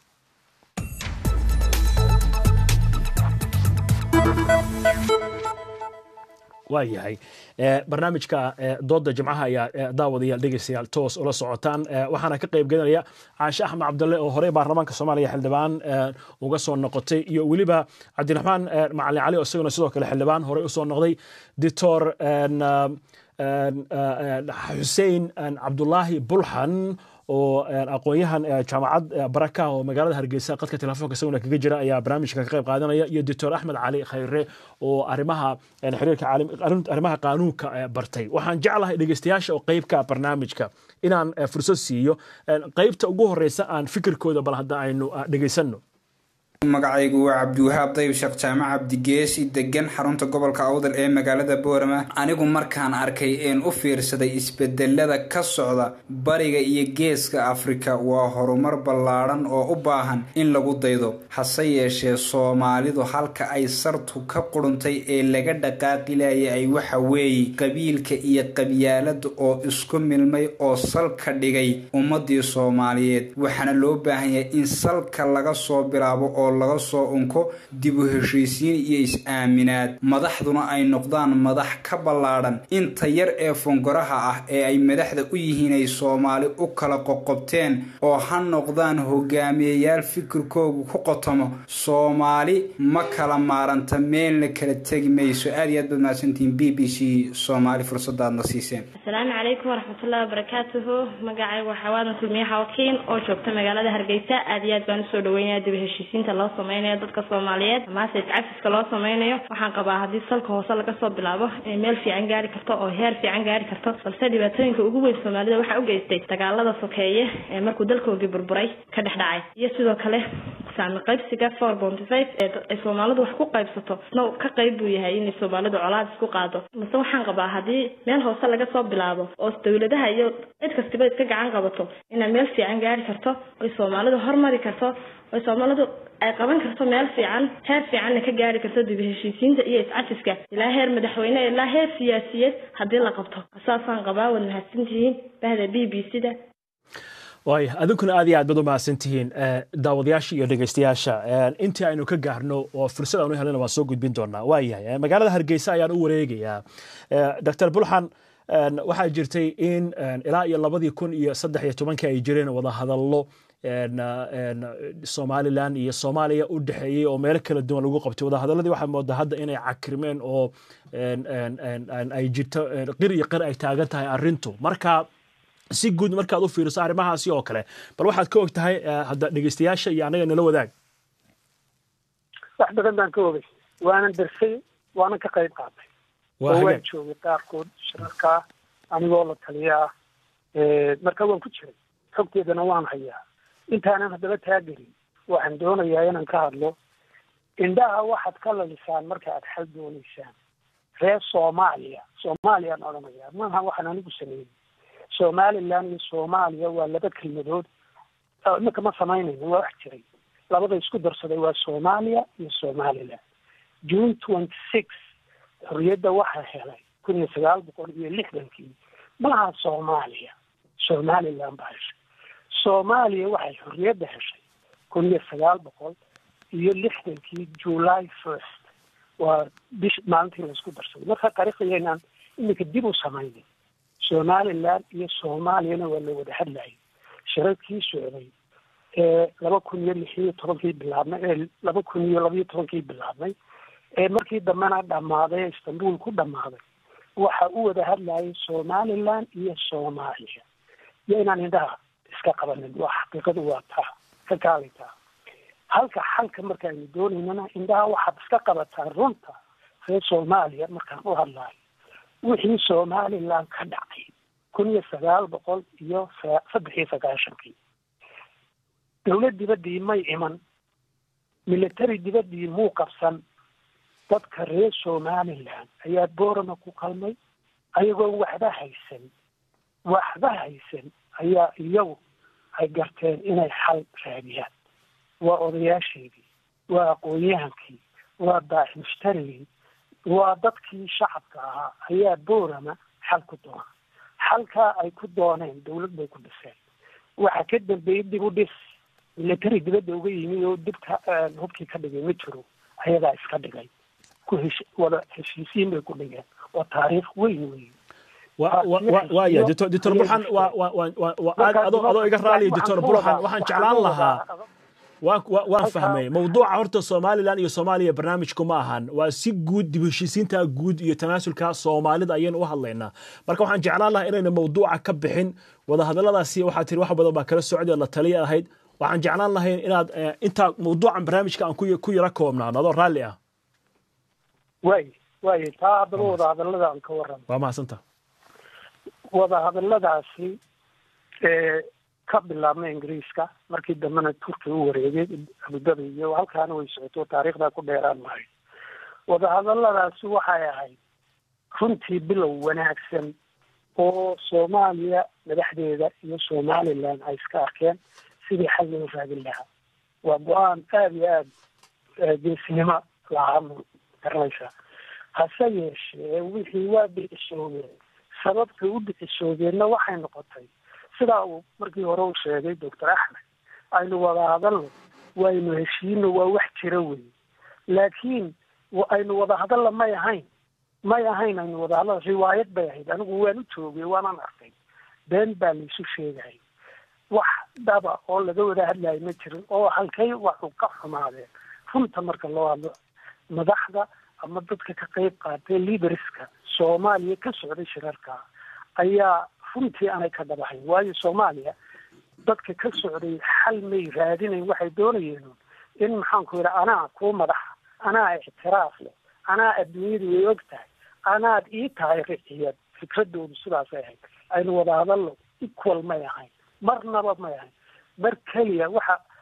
waa yahay barnaamijka dooda jimcaha ayaa daawadayaal dhegeystayaal toos ula socotaan waxaana ka qayb gelinaya caashe axmed cabdalle oo horey baarlamaanka soomaaliya xildhibaan uga soo noqotay iyo weliba cabdiraxmaan macalin cali oo isaguna sidoo kale xildhibaan horey usoo noqday doctor xuseen cabdulaahi bulxan oo aqoon-yahan jaamacad baraka oo magaalada hargeysa qadka telefoonka isaguna kaga jira ayaa barnaamijka ka qayb qaadanaya iyo doctor axmed cali khayre oo arrimaha xiriirka arrimaha qaanuunka bartay waxaan jeclahay dhegeystayaasha oo qeybka barnaamijka inaan fursad siiyo qeybta ugu horeysa aan fikirkooda bal hadda aynu dhegeysanno magacaygu waa cabdiwahaab dayb sheekh jaamac cabdigeesi degan xarunta gobolka awdal ee magaalada boorama anigu markaan arkay een u fiirsaday isbedelada ka socda bariga iyo geeska afrika waa horumar ballaadhan oo u baahan in lagu daydo hase yeeshee soomaalidu halka ay sartu ka quruntay ee laga dhaqaaqilaya ay waxa weeye qabiilka iyo qabyaalada oo isku milmay oo salka dhigay ummadii soomaaliyeed waxaana loo baahan yahay in salka laga soo bilaabo oo laga soo unko dib u heshiisiin iyo is-aaminaad madaxduna ay noqdaan madax ka ballaadhan inta yar ee fongoraha ah ee ay madaxda u yihiin ay soomaali u kala qoqobteen oo ha noqdaan hogaamiyayaal fikirkoogu ku qotomo soomaali ma kala maaranta meelna kala tegi mayso aad iyo aad baad mahadsantihiin b b c soomaali fursadaadna siiseen asalaamu calaykum waraxmatullahi wabarakaatuhu magacaygu waxaa waadan kulmiyaha wakiin oo joogta magaalada hargeysa aad iyo aad baan usoo dhaweynaya dib heshiisiinta loo sameynayo dadka soomaaliyeed amaase iscafiska loo sameynayo waxaan qabaa haddii salka hoose laga soo bilaabo inay meel fiican gaari karto oo heer fiican gaari karto balse dhibaatooyinka ugu weyn soomaalida waxaa u geystay dagaalada sokeeye ee markuu dalkoogii burburay ka dhex dhacay iyo sidoo kale saami qaybsiga four bonty five ee ay soomaalidu wax ku qaybsato isna ka qayb buu yahay inay soomaalidu colaad isku qaado mase waxaan qabaa haddii meel hoose laga soo bilaabo oo dowladaha iyo cid kastiba iska gacan qabato inay meel fiican gaari karto oy soomaalidu hormari karto oy soomaalidu ay qaban karto meel fiican heer fiicanna ka gaari karto dib heshiisiinta iyo iscafiska ilaa heer madaxweyne ilaa heer siyaasiyeed haddii la qabto saasaan qabaa waad mahadsantihiin bahda b b c da waay adinkuna aad iyo aad baad u mahadsan tihiin daawadayaasha iyo dhegeystayaasha intii aynu ka gaarno oo fursad aanu helana waan soo gudbin doonaa waa yahay magaalada hargeysa ayaan u wareegayaa dr bulxan waxaa jirtay in ilaa iyo labadii kun iyo saddex iyo tobankii ay jireen wadahadallo somalilan iyo soomaaliya u dhexeeyey oo meelo kala duwan lagu qabtay wadahadaladii waxaa moodaa hadda inay cakrimeen oo ay jirto qir iyo qir ay taagan tahay arrintu marka si guud markaad u fiiriso arrimahaasi oo kale bal waxaad ka og tahay hadda dhegeystayaasha iyo annaga nala wadaag wax badan baan ka ogay waanan darsay waanan ka qayb qaatay oo waan joogay qaarkood shirarkaa anigoo la taliyaa marka waan ku jiray xogteedana waan hayaa intaanan haddaba taagelin waxaan doonayaa inaan ka hadlo indhaha waxaad ka lalisaan marka aad xal doonaysaan reer soomaaliya soomaaliyaan odhanayaa maaha waxaan anigu sameeyey somaliland iyo soomaaliya waa laba kelmadood iminka ma samaynayno waa wax jiray labada isku darsaday waa soomaaliya iyo somaliland june twenty six xorriyadda waxaa helay kun iyo sagaal boqol iyo lixdankii maaha soomaaliya somaliland baa heshay soomaaliya waxay xorriyadda heshay kun iyo sagaal boqol iyo lixdankii july first waa bish maalintii laisku darsaday marka qariqayaynaan iminka dib u samaynay somaliland iyo soomaaliyana waa la wada hadlayay shirarkii socday ee laba kun iyo lix iyo tobankii bilaabnay ee laba kun iyo labaiyo tobankii bilaabnay ee markii dambena dhammaaday ee istanbul ku dhammaaday waxa u wada hadlayay somaliland iyo soomaaliya iyo inaan indhaha iska qabanin waa xaqiiqadu waa taa ka kaalitaa halka xalka markaaynu doonaynana indhaha waxaad iska qabataa runta reer soomaaliya markaan u hadlayo wixii somaliland ka dhacay kun iyo sagaal boqol iyo saddex iyo sagaashankii dowlad dibaddii may iman military dibaddii muu qabsan dadka reer somaliland ayaa boorama ku qalmay ayagoon waxba haysan waxba haysan ayaa iyagu ay garteen inay xal raadiyaan waa odayaasheedii waa aqoon-yahankii waa daaci mushtarigii waa dadkii shacabka ahaa ayaa boorama xal ku doona xalkaa ay ku dooneen dawlad bay ku dhiseen waxa ka dambeeyey dib u dhis military dibadda uga yimi oo dibka hubkii ka dhigay ma jiro ayagaa iska dhigay ku hesh wada heshiisiin bay ku dhigeen waa taariikh weyn weyn waya doctor doctor burxan adoo iga raaliya doctor burxan waxaan jeclaan lahaa waan fahmay mawduuca horta somalilan iyo soomaaliya barnaamijku ma ahan waa si guud dib heshiisiinta guud iyo tanaasulka soomaalida ayaynu u hadlaynaa marka waxaan jeclaan lahaa inayna mawduuca ka bixin wadahadaladaasi waxaa tiri wax badan baa kala socday la taliya ahayd waxaan jeclaan lahayn inaad intaa mawduucan barnaamijka aan ku yara koobnaan adoo raalli ah way way taa haddaba wadahadalada aan ka warramo waa mahadsanta wadahadaladaasi ee ka bilaabnay ingiriiska markii dambena turkiga u wareegay abudabi iyo halkaana way socoto taariikhdaa ku dheeraan maayo wadahadaladaasi waxay ahayd runtii bilow wanaagsan oo soomaaliya madaxdeeda iyo somaliland ay iska arkeen sidii xal loo raadin lahaa waa go-aan aada iyo aada geesinimo lahaa garanaysaa hase yeeshee wixii waa dhicisoobeen sababta u dhicisoobeenna waxay noqotay sidaa uu markii hore u sheegay doctor axmed aynu wada hadalno waynu heshiino waa wax jira wey laakiin aynu wada hadalla may ahayn may ahayn aynu wada hadalla riwaayad bay ahayd anigu waan u joogay waanaan arkay been baa laisu sheegay wax dhaba oo laga wada hadlayo ma jirin oo halkay waxu ka xumaadeen runta marka loo hadlo madaxda ama dadka ka qayb qaatay liderska soomaaliya ka socday shirarka ayaa runtii aanay ka dhabahayn waayo soomaaliya dadka ka socday xal may raadinayn waxay doonayeen in maxaanku yidha anaa kuu madaxa anaa ictiraaf leh anaa adduunyadu way og tahay anaad ii tahay riciyad fikradoodu sidaasay ahayd aynu wada hadallo equal may ahayn marnaba may ahayn mar keliya waxa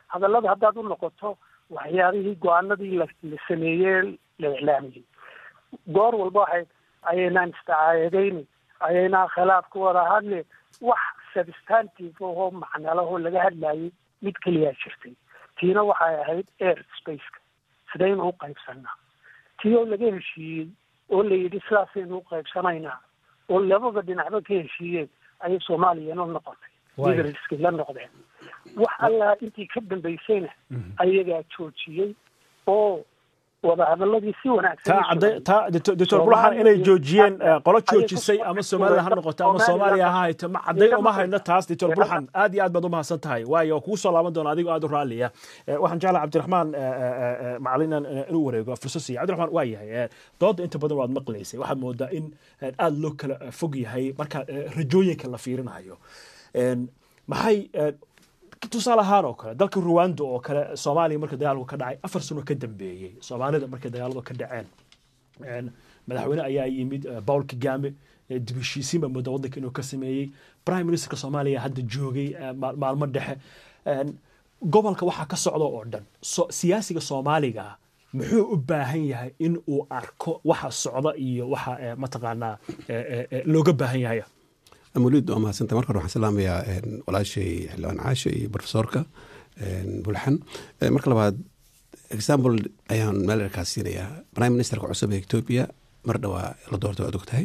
hadallada haddaad u noqoto waxyaabihii go-aanadii la la sameeyey la iclaamiyey goor walba waxay ayaynaan istacaayadayni ayaynaan khilaaf ku wada hadle wax substantive ahoo macnalahoo laga hadlayay mid keliyaa jirtay tiina waxay ahayd air spaceka sidaynu u qaybsanaa tii oo laga heshiiyey oo la yidhi sidaasaynu u qaybsanaynaa oo labada dhinacba ka heshiiyeen ayay soomaaliyana noqotay liderskii la noqdeen wax allaa intii ka dambaysayna ayagaa joojiyey oo wadahadaladii si wanaagsan taa doctor bulaxan inay joojiyeen qolo joojisay ama soomaalida ha noqoto ama soomaaliya ha hayto ma cadday uma hayno taas doctor bulaxan aad iyo aad baad u mahadsan tahay waayo kugu soo laaban doona adigoo aad u raalliya waxaan jeclaa cabdiraxmaan macalin inuu wareego fursad siiya cabdiraxmaan waa yahay dooda inta badan waad maqlaysay waxaad moodaa in aad loo kala fog yahay marka rajooyinka la fiirinayo maxay tusaale ahaan oo kale dalka ruwanda oo kale soomaaliya marka dagaalku ka dhacay afar sano ka dambeeyey soomaalida markay dagaaladu ka dhaceen madaxweyne ayaa yimid paul kagame dib heshiisiin baa moodaa waddanka inuu ka sameeyey prime ministerka soomaaliya hadda joogay maalmo dhexe gobolka waxaa ka socda oo dhan siyaasiga soomaaliga muxuu u baahan yahay in uu arko waxa socda iyo waxa mataqaanaa looga baahan yahay muliid waa mahadsanta marka hore waxaan salaamayaa walaashay xildhibaan caashe iyo profesorka bulxan marka labaad example ayaan meel erkaas siinayaa prime ministerka cusub ee etoobiya mar dhawaa la doortay waad ogtahay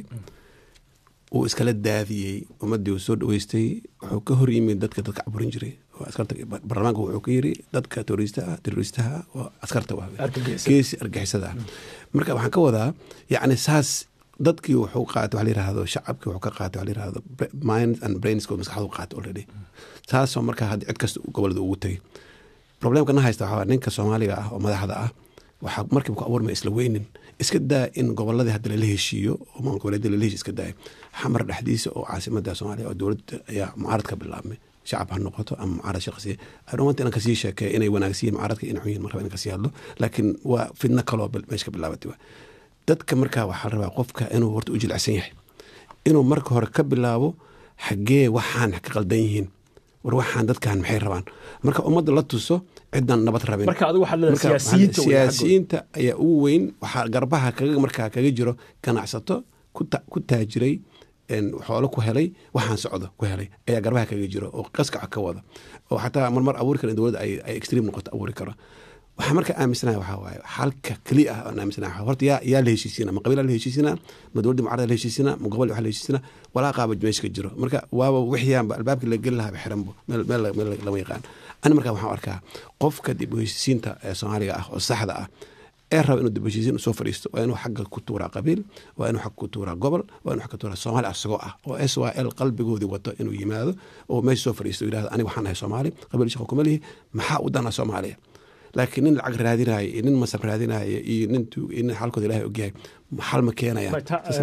uu iskala daadiyey ummaddii uu soo dhaweystay wuxuu ka hor yimid dadka dadka caburin jiray oo askarta baarlamaanka wuxuu ka yiri dadka terroristaha terroristaha oo askarta geesi argixisada ah marka waxaan ka wadaa yacni saas dadkii wuxuu qaatay waxa la yirahdo shacabkii wuxuu ka qaatay waxa la yirahdo mind and brains ko maskaxdu qaatay already taasoo marka hadda cid kasta gobolada ugu tegay problemka na haysta waxaa ninka soomaaliga ah oo madaxda ah waxaa markiiba ku abuurmaya isla weynin iska daa in goboladii hadda lala heshiiyo oo maamul goboleedyada lala heshiyo iska daaya xamar dhexdiisa oo caasimada soomaaliya oo dowladda ayaa mucaarad ka bilaabmay shacab ha noqoto ama mucaarad shaqsiya adhawanta inaan kasii sheekeeya inay wanaagsiyin mucaaradka in xunyihin markaba inaan kasii hadlo laakiin waa fidno kaloo meesha ka bilaabatay waa dadka markaa waxaa la rabaa qofka inuu horta u jilicsan yahay inuu marka hore ka bilaabo xaggee waxaan ka qaldan yihiin war waxaan dadkan maxay rabaan marka ummadda la tuso cidan nabad rabin siyaasiyiinta ayaa ugu weyn waxaa garbaha kaga markaa kaga jiro ganacsato ku taajiray xoolo ku helay waxaan socdo ku helay ayaa garbaha kaga jiro oo qaskaca ka wada oo xataa marmar abuuri kara in dowladda ay extream noqoto abuuri karo waxaa marka aaminsanaha waxaa waaye xalka keli ah aan aaminsanaha horta yaa yaa la heshiisina ma qabiilaa la heshiisina ma dowladda mucarada la heshiisina ma gobol waxa la heshiisina walaa qaaba meesha ka jiro marka waaba wixiyaanba albaabkii la geli lahaaba xiranbo meel meel meel lama yaqaan ani marka waxaan arkaa qofka dib u heshiisiinta ee soomaaliga ah oo saxda ah ee raba inuu dib u heshiisiin soo fadhiisto waa inuu xagga ku tuuraa qabiil waa inuu xagga ku tuuraa gobol waa inuu xagga tuuraa soomaali asagoo ah oo s y l qalbigoodii wato inuu yimaado oo meesha soo fadhiisto yidhahdo aniga waxaan ahay soomaali qabiil shaqo kuma lihi maxaa u dana soomaaliya laakiin nin lacag raadinaayo iyo nin masab raadinaayo iyo nin nin xalkooda ilahay ogyahay xal ma keenayaan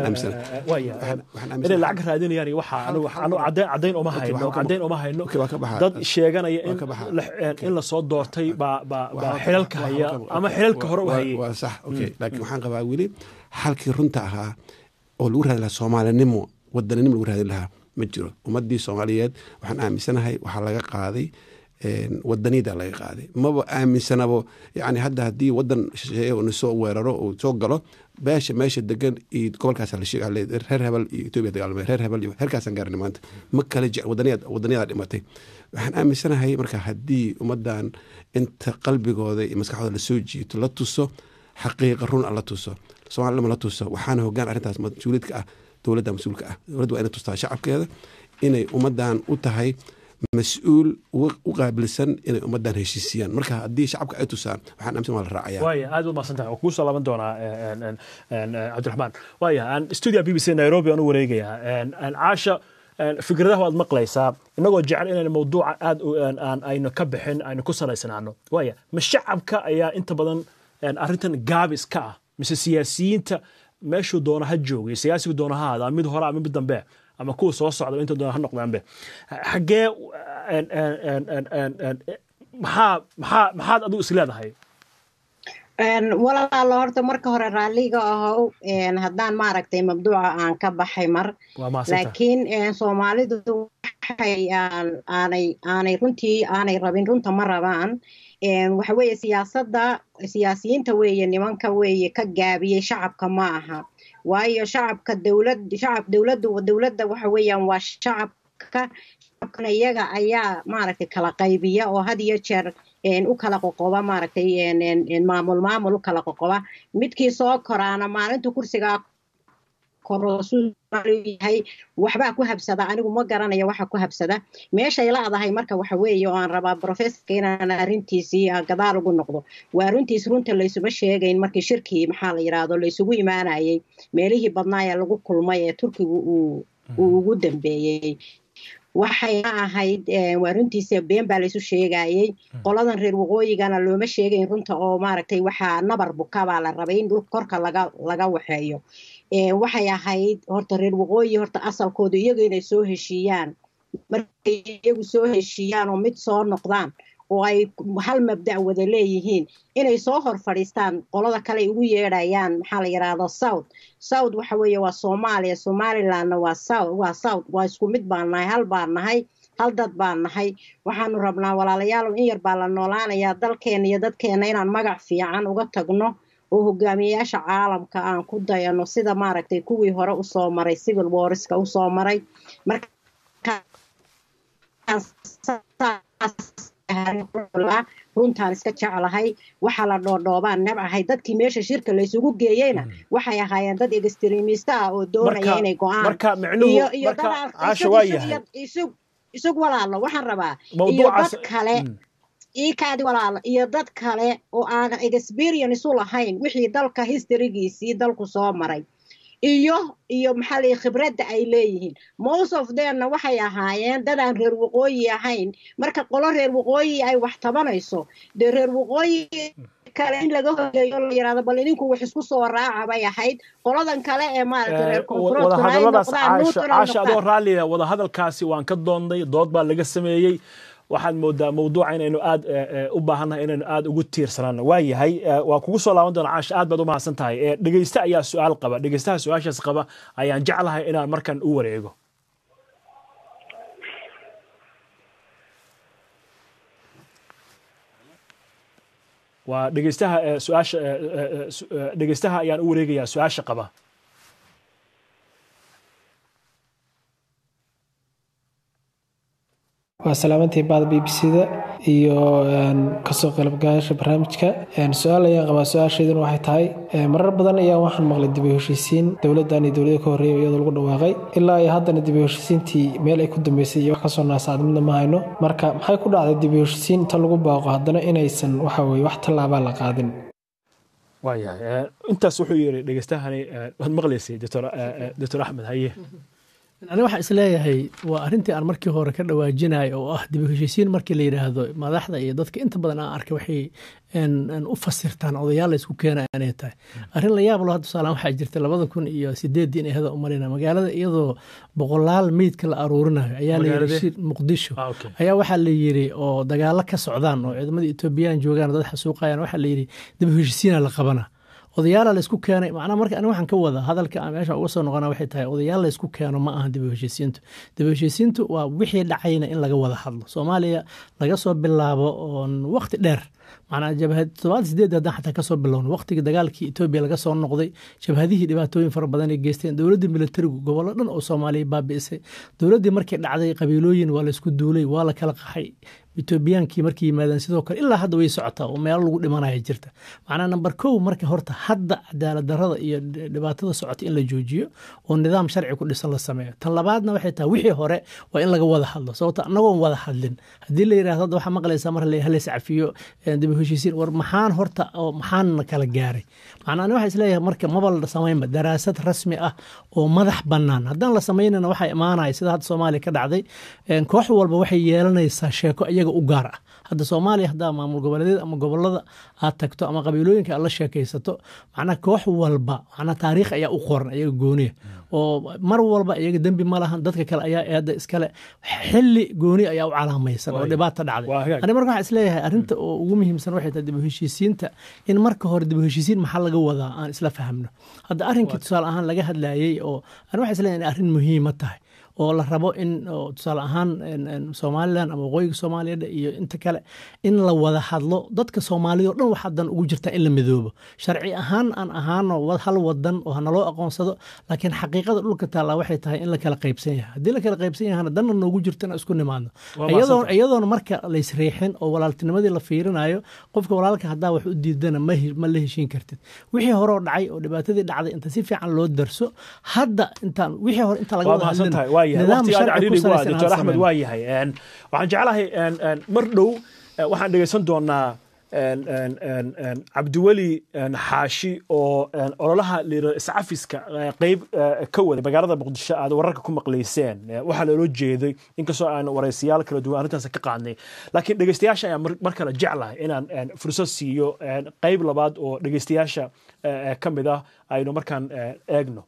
inay lacag raadinayaan waxa anu caddayn uma hayno caddayn uma hayno dad sheeganaya in lasoo doortay baa xilalka haya ama xilalka hore u hayay waa sax okay laakiin waxaan qabaa weli xalkii runta ahaa oo lagu raadin lahaa soomaalinimo wadaninimo lagu raadin lahaa ma jiro ummadii soomaaliyeed waxaan aaminsanahay waxaa laga qaaday wadaniyada laga qaaday maba aaminsanabo yani hadda haddii wadan shisheeye uu soo weeraro uu soo galo beesha meesha degan iyo gobolkaas la sheega reer hebel iyo etoobiya dagaalamay reer hebel iyo heerkaasaan gaarnay maanta ma kala jec wadaniyad wadaniyada dhimatay waxaan aaminsanahay marka haddii ummadan inta qalbigooda iyo maskaxdooda lasoo jiito la tuso xaqiiqa run a la tuso soomaalilama la tuso waxaana hogaan arrintaas mas-uuliyadka ah dowladda mas-uulka ah dowladda waa inay tustaa shacabkeeda inay ummadan u tahay mas-uul u qaabilsan inay ummadan heshiisiyaan marka haddii shacabka ay tusaan waxaan aaminsan waa la raacaya waaya aad u mahadsan tahay kugu soo laaban doonaa cabdiraxmaan waaya aan studio b b c nairobi aan u wareegayaa caasha fikradaha waad maqlaysaa inagoo jecel inayna mawduuca aad aynu ka bixin aynu ku salaysanaano waaya ma shacabka ayaa inta badan arrintan gaabis ka ah mise siyaasiyiinta meeshuu doona ha joogay siyaasigu doona ha ahaada mid hore ama mid dambe ama kuwa soo socda inta doona ha noqdaanbe xaggee maxaa maxaa maxaad adigu is leedahay walaalo horta marka hore raalliga ahow haddaan maaragtay mabduuca aan ka baxay mar laakiin soomaalidu waxay waxay aanay aanay runtii aanay rabin runta ma rabaan waxa weeye siyaasadda siyaasiyiinta weeye nimanka weeye ka gaabiyey shacabka ma aha waayo shacabka dowlad shacab dowladda dowladda waxa weeyaan waa shacabka shacabkana iyaga ayaa maaragtay kala qaybiya oo had iyo jeer u kala qoqoba maaragtay maamul maamul u kala qoqoba midkii soo koraana maalinta kursigaa yahay waxbaa ku habsada anigu ma garanayo waxa ku habsada meeshay laadahay marka waxa weeye oo aan rabaa professorka inaan arrintiisii gadaal ugu noqdo waa runtiis runta laysuma sheegayn markii shirkii maxaa la yidhaahdo laysugu imaanayay meelihii badnaa ee lagu kulmay ee turkigu uu uu ugu dambeeyey waxayna ahayd waa runtiisa been baa laysu sheegayey qoladan reer waqooyigana looma sheegayn runta oo maaragtay waxaa nabar buka baa la rabay in dhul korka laga laga waxeeyo waxay ahayd horta reer waqooyi horta asalkooda iyaga inay soo heshiiyaan markay iyagu soo heshiiyaan oo mid soo noqdaan oo ay hal mabda' wada leeyihiin inay soo hor fadhiistaan qolada kale ay ugu yeedhayaan maxaa la yidhaahdo south south waxa weeye waa soomaaliya somalilandna waa south waa south waa isku mid baan nahay hal baan nahay hal dad baan nahay waxaanu rabnaa walaalayaal in yar baa la noolaanayaa dalkeena iyo dadkeena inaan magac fiican uga tagno oo hogaamiyeyaasha caalamka aan ku dayano sida maaragtay kuwii hore usoo maray civil warska usoo maray marka runtaan iska jeclahay waxaa la dhoodhoobaan nabcahay dadkii meesha shirka laysugu geeyeyna waxay ahaayeen dad extremista ah oo doonaya inay go-aan isug walaalo waxaan rabaa iyo dad kale iikaadi walaalo iyo dad kale oo aanan experience u lahayn wixii dalka historygiisii dalku soo maray iyo iyo maxaa lay khibradda ay leeyihiin most of themna waxay ahaayeen dadaan reer waqooyi ahayn marka qolo reer waqooyi ay wax tabanayso dee reer waqooyi kale in laga hogeeyo la yirahdo bal idinku wax isku soo raaca bay ahayd qoladan kale ee maaragtay reer wadahadalladaas caasha adoo raalliya wadahadalkaasi waan ka doonday dood baa laga sameeyey waxaad moodaa mawduuca inaynu aad u baahannahay inaynu aad ugu tiirsanaano waa yahay waa kugu soo laaban doona caasha aad baad u mahadsan tahay dhegeyste ayaa su-aal qaba dhegeystaha su-aashaas qaba ayaan jeclahay inaan markan u wareego waa dhegeystaha su-aasha dhegeystaha ayaan u wareegayaa su-aasha qaba waa salaamantii baada b b c-da iyo kasoo qaybgalayaasha barnaamijka su-aal ayaan qabaa su-aashayduna waxay tahay marar badan ayaa waxaan maqlay dib u heshiisiin dowladdan iyo dowlada ka horreeya iyadoo lagu dhawaaqay ilaa iyo haddana dib u heshiisiintii meel ay ku dambeysay iyo wax kasoo naasaad midna ma hayno marka maxay ku dhacday dib u heshiisiin inta lagu baaqo haddana inaysan waxa weye wax tallaabaa la qaadin waayahay intaas wuxuu yiri dhegeystahani waad maqlaysay doctor axmed haye ani waxaan isleeyahay waa arrintii aan markii hore ka dhawaajinay oo ah dib u heshiisiin markii la yidhaahdo madaxda iyo dadka inta badan aan arkay waxay u fasirtaan odayaal la isku keenaya inay tahay arrin la yaab lo hadda tusaalaan waxaa jirta labada kun iyo sideeddii inay hada umarina magaalada iyadoo boqolaal meydka la aruurinayo ayaa la yiri muqdisho ayaa waxaa la yiri oo dagaalo ka socdaan oo ciidamada etoobiyaan joogaan dad xasuuqayaan waxaa la yiri dib u heshiisiina la qabana odayaala laysku keenay macnaa marka ani waxaan ka wada hadalka aan meesha uga soo noqona waxay tahay odayaal laysku keeno ma aha dib u heshiisiintu dib u heshiisiintu waa wixii dhacayna in laga wada hadlo soomaaliya laga soo bilaabo oon waqti dheer macnaa jabhad toddobaad sideed haddaan xataa kasoo bilowno waqtigii dagaalkii etoobiya laga soo noqday jabhadihii dhibaatooyin fara badan ay geysteen dowladdii militarigu gobollo dhan oo soomaaliya baabi'isay dowladdii markii dhacday qabiilooyin waa laysku duulay waa la kala qaxay etoobiyaankii markay yimaadeen sidoo kale ilaa hadda way socotaa oo meelo lagu dhimanaya jirta macnaa namber kow marka horta hadda cadaalad darada iyo dhibaatada socota in la joojiyo oo nidaam sharci ku dhisan la sameeyo tan labaadna waxay tahay wixii hore waa in laga wada hadlo sababto annagoon wada hadlin haddii la yidhahdo hadda waxaa maqlaysaa mar halays cafiyo dib u heshiisiin war maxaan horta oo maxaanna kala gaaray macnaa ani waxaa isleeyahay marka maba la samaynba daraasad rasmi ah oo madax bannaan haddaan la samaynana waxaa imaanaya sida hadda soomaaliya ka dhacday koox walba waxay yeelanaysaa sheeko iyaga u gaar ah hadda soomaaliya haddaa maamul goboleedyada ama gobolada aad tagto ama qabiilooyinka aad la sheekaysato macnaa koox walba macnaa taariikh ayaa u qoran iyaga gooniya oo mar walba iyaga dembi ma lahan dadka kale ayaa eedda iskale xilli gooni ayaa u calaamaysan oo dhibaata dhacday ani marka waxaa isleeyahay arrinta oo ugu muhiimsan waxay tahay dib u heshiisiinta in marka hore dib u heshiisiin maxaa laga wadaa aan isla fahamno hadda arrinkii tusaale ahaan laga hadlayey oo ani waxaa isleeyahay in arrin muhiima tahay oo la rabo in tusaale ahaan somalilan ama waqooyiga soomaaliya iyo inta kale in la wada hadlo dadka soomaalida o dhan waxaa dan ugu jirtaa in la midoobo sharci ahaan aan ahaano hal wadan oo hanaloo aqoonsado laakiin xaqiiqada dhulka taallaa waxay tahay in la kala qaybsan yahay haddii la kala qaybsan yahana danna noogu jirto inaan isku nimaadno iyadoona marka laysriixin oo walaaltinimadii la fiirinayo qofka walaalka haddaa wax u diidana ma la heshiin kartid wixii horeo dhacay oo dhibaatadii dhacday inta si fiican loo darso hadda intaan wixii hore inta laga wada hadlin doctor axmed waa yahay waxaan jeclahay mar dhow waxaan dhegaysan doonaa cabdiweli xaashi oo ololaha liira iscafiska qeyb ka waday magaalada muqdisho aad wararka ku maqlayseen waxaa loola jeeday inkastoo aan waraysiyaal kala duwan arrintaas ka qaadnay laakiin dhegeystayaasha ayaan mar kale jeclahay inaan fursad siiyo qeyb labaad oo dhegeystayaasha ka mid ah aynu markaan eegno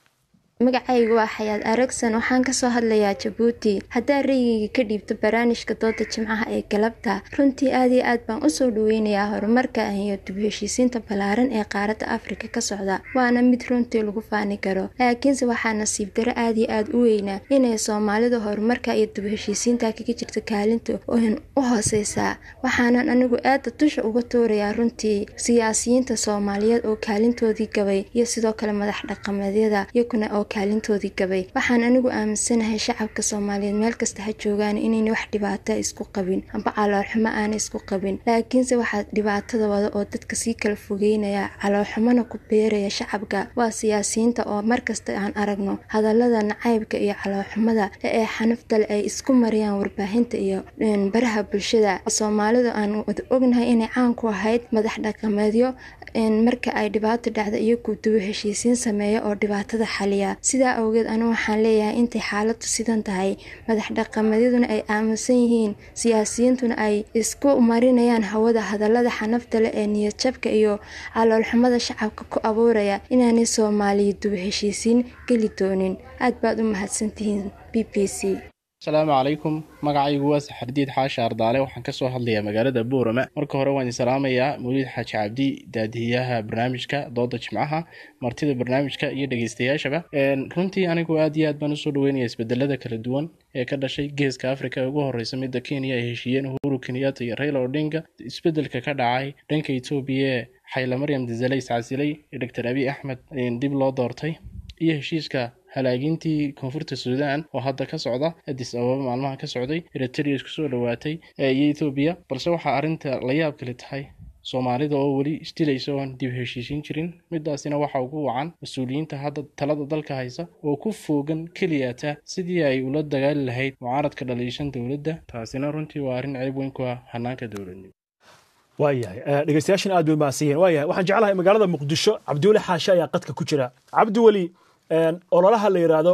magacaygu waa xayaad aragsan waxaan kasoo hadlayaa jabuuti haddaa rayigayga ka dhiibto barnaamijka dooda jimcaha ee galabta runtii aad iyo aad baan usoo dhaweynayaa horumarka iyo dib heshiisiinta ballaaran ee qaaradda afrika ka socda waana mid runtii lagu faani karo laakiinse waxaa nasiib daro aad iyo aad u weynaa inay soomaalida horumarka iyo dib heshiisiinta kaga jirto kaalinta oon u hooseysaa waxaanan anigu aada dusha uga tuurayaa runtii siyaasiyiinta soomaaliyeed oo kaalintoodii gabay iyo sidoo kale madax dhaqameedyada iyaguna oo kaalintoodii gabay waxaan anigu aaminsanahay shacabka soomaaliyeed meel kasta ha joogaan inayna wax dhibaata isku qabin amba caloolxumo aana isku qabin laakiinse waxaa dhibaatada wada oo dadka sii kala fogeynaya caloolxumona ku beeraya shacabka waa siyaasiyiinta oo markasta aan aragno hadalada nacaybka iyo caloolxumada ee xanaftale ay isku mariyaan warbaahinta iyo baraha bulshada soomaalida aan wada ognahay inay caan ku ahayd madax dhaqameedyo marka ay dhibaato dhacda iyagu duwo heshiisiin sameeya oo dhibaatada xaliya sidaa awgeed anu waxaan leeyahay intay xaaladu sidan tahay madax dhaqameedyaduna ay aaminsan yihiin siyaasiyiintuna ay isku marinayaan hawada hadalada xanafta leh ee niyadjabka iyo caloolxumada shacabka ku abuuraya inaanay soomaaliya duwo heshiisiin geli doonin aad baad u mahadsantihiin b b c asalaamu calaykum magacaygu waa saxardiid xaashi ardaale waxaan kasoo hadlayaa magaalada boorama marka hore waan isalaamayaa mawliid xaaji cabdi daadihiyaha barnaamijka dooda jimcaha martida barnaamijka iyo dhegeystayaashaba runtii anigu aad iyo aad baan usoo dhaweynaya isbedelada kala duwan ee ka dhashay geeska afrika ee ugu horeysa midda kenya ay heshiiyeen uhuru kenyatta iyo raila odinga isbedelka ka dhacay dhanka etoobiya ee xayla maryam dizale iscasilay ee doctor abiy axmed dib loo doortay iyo heshiiska halaagintii koonfurta suudaan oo hadda ka socda adis ababa maalmaha ka socday eritrea isku soo dhowaatay iyo ethoobiya balse waxaa arrinta la yaab kale tahay soomaalida oo weli isdilaysa oon dib heshiisiin jirin midaasina waxa ugu wacan mas-uuliyiinta hadda talada dalka haysa oo ku foogan keliyata sidii ay ula dagaali lahayd mucaaradka dhaliishan dowladda taasina runtii waa arrin ceeb weyn ku ah hanaanka dowladnimo waayahay dhegeystayaashan aad bay mahadsan yihiin waayahay waxaan jeclahay magaalada muqdisho cabdiweli xaashe ayaa qadka ku jira cabdiweli ololaha la yidhaahdo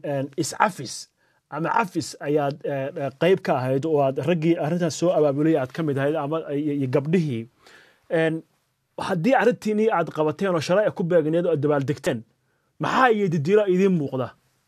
iscafis ama cafis ayaad qeyb ka ahayd oo aad raggii arrintaas soo abaabulay aad ka mid ahayd ama iyo gabdhihii haddii arrintiinii aad qabateen oo shalay ku beegneed oo aad dabaaldegteen maxaa iyo didiilo idiin muuqda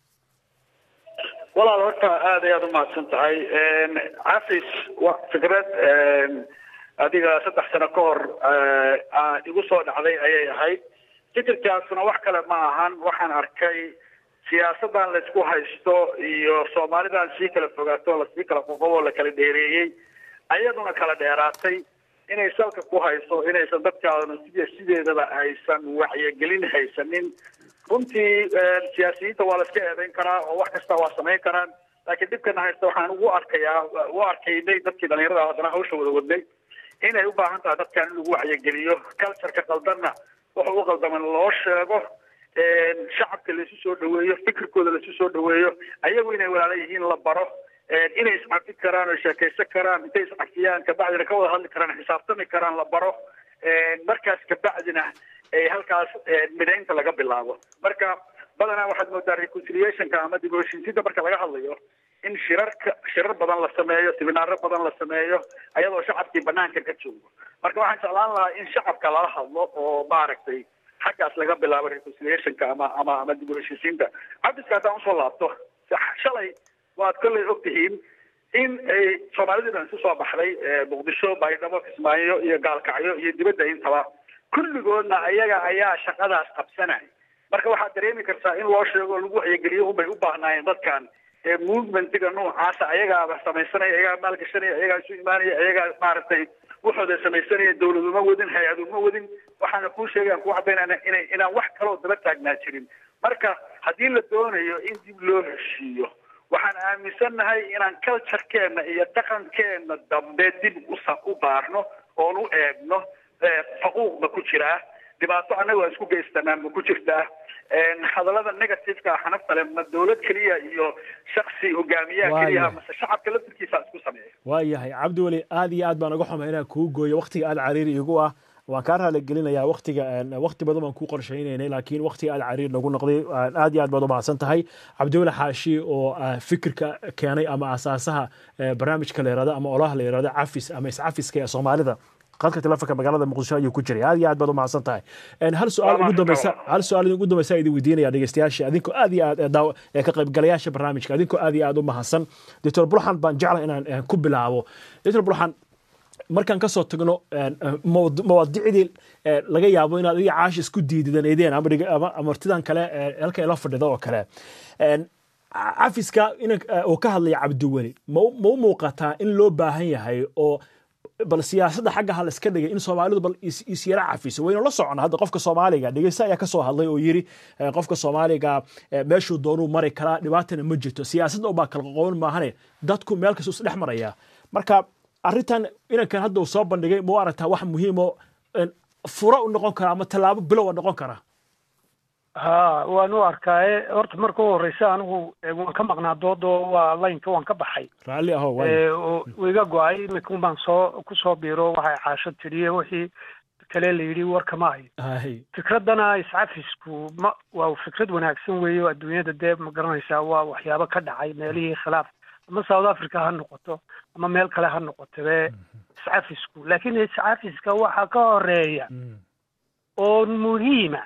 walaal horta aad ayaad umahadsan tahay cafis wa fikrad adiga saddex sano ka hor igu soo dhacday ayay ahayd fikirkaasuna wax kale ma ahan waxaan arkay siyaasadan laysku haysto iyo soomaalidan sii kala fogaato lasii kala qoqobo la kala dheereeyey ayaduna kala dheeraatay inay salka ku hayso inaysan dadkaaduna sida sideedaba aysan wacyigelin haysanin runtii siyaasiyiinta waa la iska eedayn karaa oo wax kasta waa samayn karaan laakiin dhibkana haysta waxaan ugu arkayaa u arkaynay dadkii dhalinyarada haddana hawsha wada wadnay inay u baahan tahay dadkan in lagu wacyigeliyo cultureka qaldanna wuxuu u qaldaman loo sheego shacabka laisu soo dhaweeyo fikirkooda laisu soo dhaweeyo ayagu inay walaala yihiin la baro inay iscafi karaan oo sheekaysan karaan intay iscafiyaan kabacdina ka wada hadli karaan xisaabtami karaan la baro markaas kabacdina ay halkaas midaynta laga bilaabo marka badanaa waxaad moodaa reconciliationka ama dib u heshiisiinta marka laga hadlayo in shirarka shirar badan la sameeyo siminaaro badan la sameeyo ayadoo shacabkii banaanka ka joogo marka waxaan jeclaan lahaa in shacabka lala hadlo oo maaragtay xaggaas laga bilaabo reconciliationka ama ama ama dib u heshiisiinta cabiska haddaan usoo laabto shalay waad kolley og tihiin in ay soomaalidii dhan isu soo baxday muqdisho baydhabo kismaayo iyo gaalkacyo iyo dibadda intaba kulligoodna ayaga ayaa shaqadaas qabsanay marka waxaad dareemi kartaa in loo sheego lagu wacyigeliyo unbay u baahnaayeen dadkan movementiga noocaasa ayagaaba samaysanaya ayagaa maalgashanaya ayagaa isu imaanaya ayagaa maaragtay waxooda samaysanaya dawlad uma wadin hay-ad uma wadin waxaana kuu sheegayaan kuu cadaynana inay inaan wax kaloo daba taagnaa jirin marka haddii la doonayo in dib loo heshiiyo waxaan aaminsannahay inaan culturekeenna iyo dhaqankeenna dambe dib usa u baarno oon u eegno faquuq ma ku jiraa dhibaato annaga waa isku geystanaa ma ku jirtaa hadallada negativeka xanafta le ma dawlad keliya iyo shaksi hogaamiyaha keliya mase shacabka laftirkiisa isku sameeya waayahay cabdiweli aad iyo aad baan uga xumay inaan kuu gooyo waktiga aad cariiri igu ah waan kaa raali gelinayaa waktiga wakti badan baan kuu qorshaynaynay laakiin waktiga aad cariir nagu noqday aad iyo aad baad u mahadsan tahay cabdiweli xaashi oo fikirka keenay ama asaasaha barnaamijka la yirahdo ama olaha la yirahdo cafis ama iscafiska ee soomaalida qadka telefonka magaalada muqdisho ayuu ku jiray aad iyo aad baad u mahadsan tahay hal su-aal ugu dambeysa hal su-aal ugu dambeysa idin weydiinaya dhegeystayaasha adinkoo aad iyo aad daaw ka qaybgalayaasha barnaamijka adinkoo aad iyo aad u mahadsan doctor burxan baan jeclahay inaan ku bilaabo doctor burxan markaan ka soo tagno mawaadicdii laga yaabo inaad adiga caash isku diididaneydeen ama martidan kale halka ila fadhida oo kale cafiska oo ka hadlaya cabdiweli ma u muuqataa in loo baahan yahay oo bal siyaasadda xagga ha la iska dhigay in soomaalidu bal isyara cafiso waynu la socona hadda qofka soomaaliga dhegeysta ayaa ka soo hadlay oo yiri qofka soomaaliga meeshuu doonuu mari karaa dhibaatana ma jirto siyaasadda ubaa kala qoqoban maahane dadku meel kasta isdhex maraya marka arrintan inankan hadda uu soo bandhigay ma u aragtaa wax muhiimo furo u noqon kara ama tallaabo bilowa noqon kara ha waan u arkaaye horta marka u horeysa anigu waan ka maqnaa doodo waa laynka waan ka baxay raalli aho iga go-ay imika baan soo kusoo biiro waxay caasho tiriye wixii kale la yidhi warkama hayo fikraddana iscafisku ma waa fikrad wanaagsan weeye oo adduunyada dee ma garanaysaa waa waxyaabo ka dhacay meelihii khilaaf ama south africa ha noqoto ama meel kale ha noqotobe iscafisku laakiin iscafiska waxaa ka horeeya oo muhiima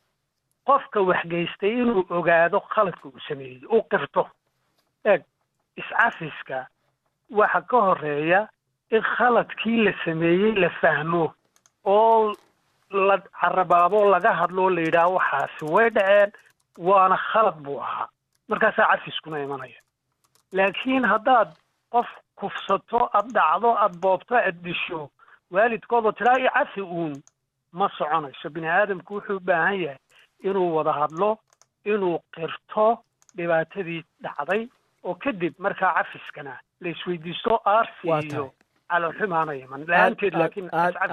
qofka waxgeystay inuu ogaado khaladka uu sameeyey u qirto eeg iscafiska waxa ka horeeya in khaladkii la sameeyey la fahmo oo la carabaabo laga hadlo la yidhaah waxaasi way dhaceen waana khalad buu ahaa markaasaa cafiskuna imanaya laakiin haddaad qof kufsato aad dhacdo aad boobto aad disho waalidkoodoo tidhaa i cafi uun ma soconayso bini aadamku wuxuu u baahan yahay inuu wada hadlo inuu qirto dhibaatadii dhacday oo kadib markaa cafiskana la isweydiisto aarsi iyo calolxumaana iman la-aanteed laakiin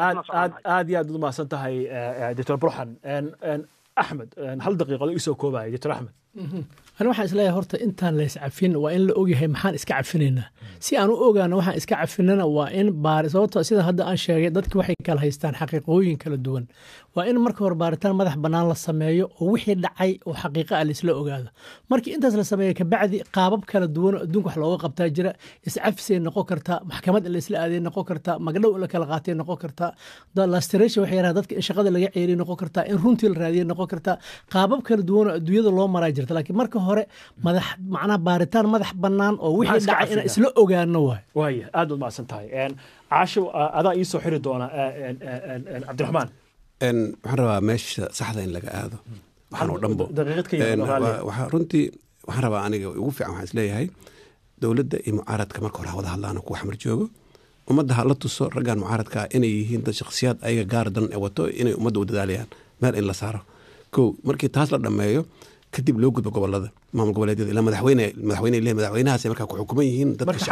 aad iyo aad u mahadsan tahay doctor burxan axmed hal daqiiqado isoo koobaya doctor axmed ani waxaan isleeyahay horta intaan la iscafin waa in la ogyahay maxaan iska cafinaynaa si aan u ogaano waxaan iska cafinana waa in baari sababto sida hadda aan sheegay dadki waxay kala haystaan xaqiiqooyin kala duwan waa in marka hore baaritaan madax bannaan la sameeyo oo wixii dhacay oo xaqiiqa ah laisla ogaado markii intaas la sameeyo kabacdi qaabab kala duwan oo adduunka wax looga qabtaa jira iscafisay noqon kartaa maxkamad in laisla aaday noqon kartaa magdhow in la kala qaatay noqon kartaa lastration waxay yaraha dadka in shaqada laga ceeriy noqon kartaa in runtii la raadiyay noqon kartaa qaabab kala duwan oo adduunyada loo maraa jirta laakiin marka hore madax macnaha baaritaan madax bannaan oo wixii dhacay inaan isla ogaano waay waaya aad baad mahadsan tahay caasho adaa iisoo xiri doona cabdiraxmaan waxaan rabaa meesha saxda in laga aado waxaan oo dhanbo waxaa runtii waxaan rabaa aniga ugu fiican waxaan isleeyahay dowladda iyo mucaaradka marka hore hawada hadlaan kuwa xamar joogo ummadda ha la tuso raggan mucaaradka inay yihiin dad shakhsiyaad ayaga gaar dan ee wato inay ummadda u dadaalayaan meel in la saaro kow markii taas la dhammeeyo kadib loo gudbo gobolada maamul goboleedyada ilaa madaxweyne madaxweyne le madaxweynahaas markaa ku xukuman yihiin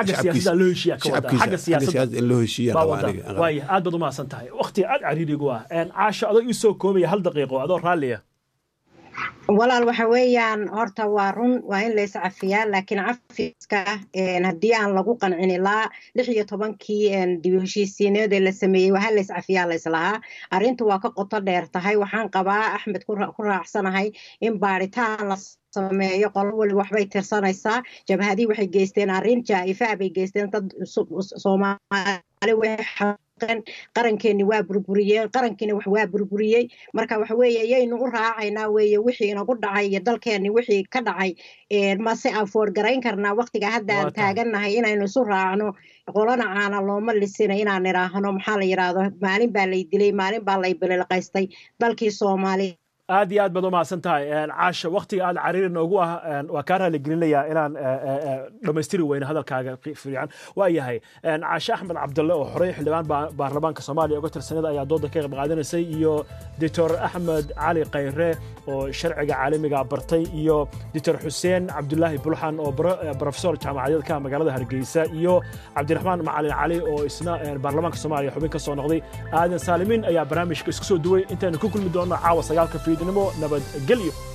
dadkashacabkiisa in loo heshiiya waaya aad baad u mahadsan tahay waktiga aad cariirigu ah caasho adoo iisoo koobaya hal daqiiqo adoo raalliya walaal waxa weeyaan horta waa run waa in la iscafiyaa laakiin cafiska haddii aan lagu qancin ilaa lix iyo tobankii dib heshiisiineed ee la sameeyey waa la iscafiyaa la islahaa arrintu waa ka qoto dheer tahay waxaan qabaa axmed ku raacsanahay in baaritaan la sameeyo qolo wali waxbay tirsanaysaa jabhadii waxay geysteen arrin jaa-ifaa bay geysteen dad soomaali way qarankeeni waa burburiyeen qarankiina wax waa burburiyey marka waxa weeye yaynu u raacaynaa weeye wixii inagu dhacay iyo dalkeeni wixii ka dhacay mase afoor garayn karnaa waqtiga hadda aan taagannahay inaynu isu raacno qolana caana looma lisina inaan idhaahno maxaa la yidhaahdo maalin baa lay dilay maalin baa lay bililqaystay dalkii soomaali aad iyo aad baad u mahadsan tahay caasha waktiga aad cariiri noogu ah waa kaa raaligelinayaa inaan dhammaystiri weyne hadalkaaga fiican waa yahay caashe axmed cabdalle oo horey xildhibaan baarlamaanka soomaaliya uga tirsanada ayaa dooda ka qayb qaadanaysay iyo doctor axmed cali khayre oo sharciga caalamiga bartay iyo doctor xuseen cabdulaahi bulxan oo profesor jaamacadeed ka magaalada hargeysa iyo cabdiraxmaan macalin cali oo isna baarlamaanka soomaaliya xubin ka soo noqday aadan saalimiin ayaa barnaamijka isku soo duway intaynu ku kulmi doonno caawa sagaalka fiidnimo nabadgelyo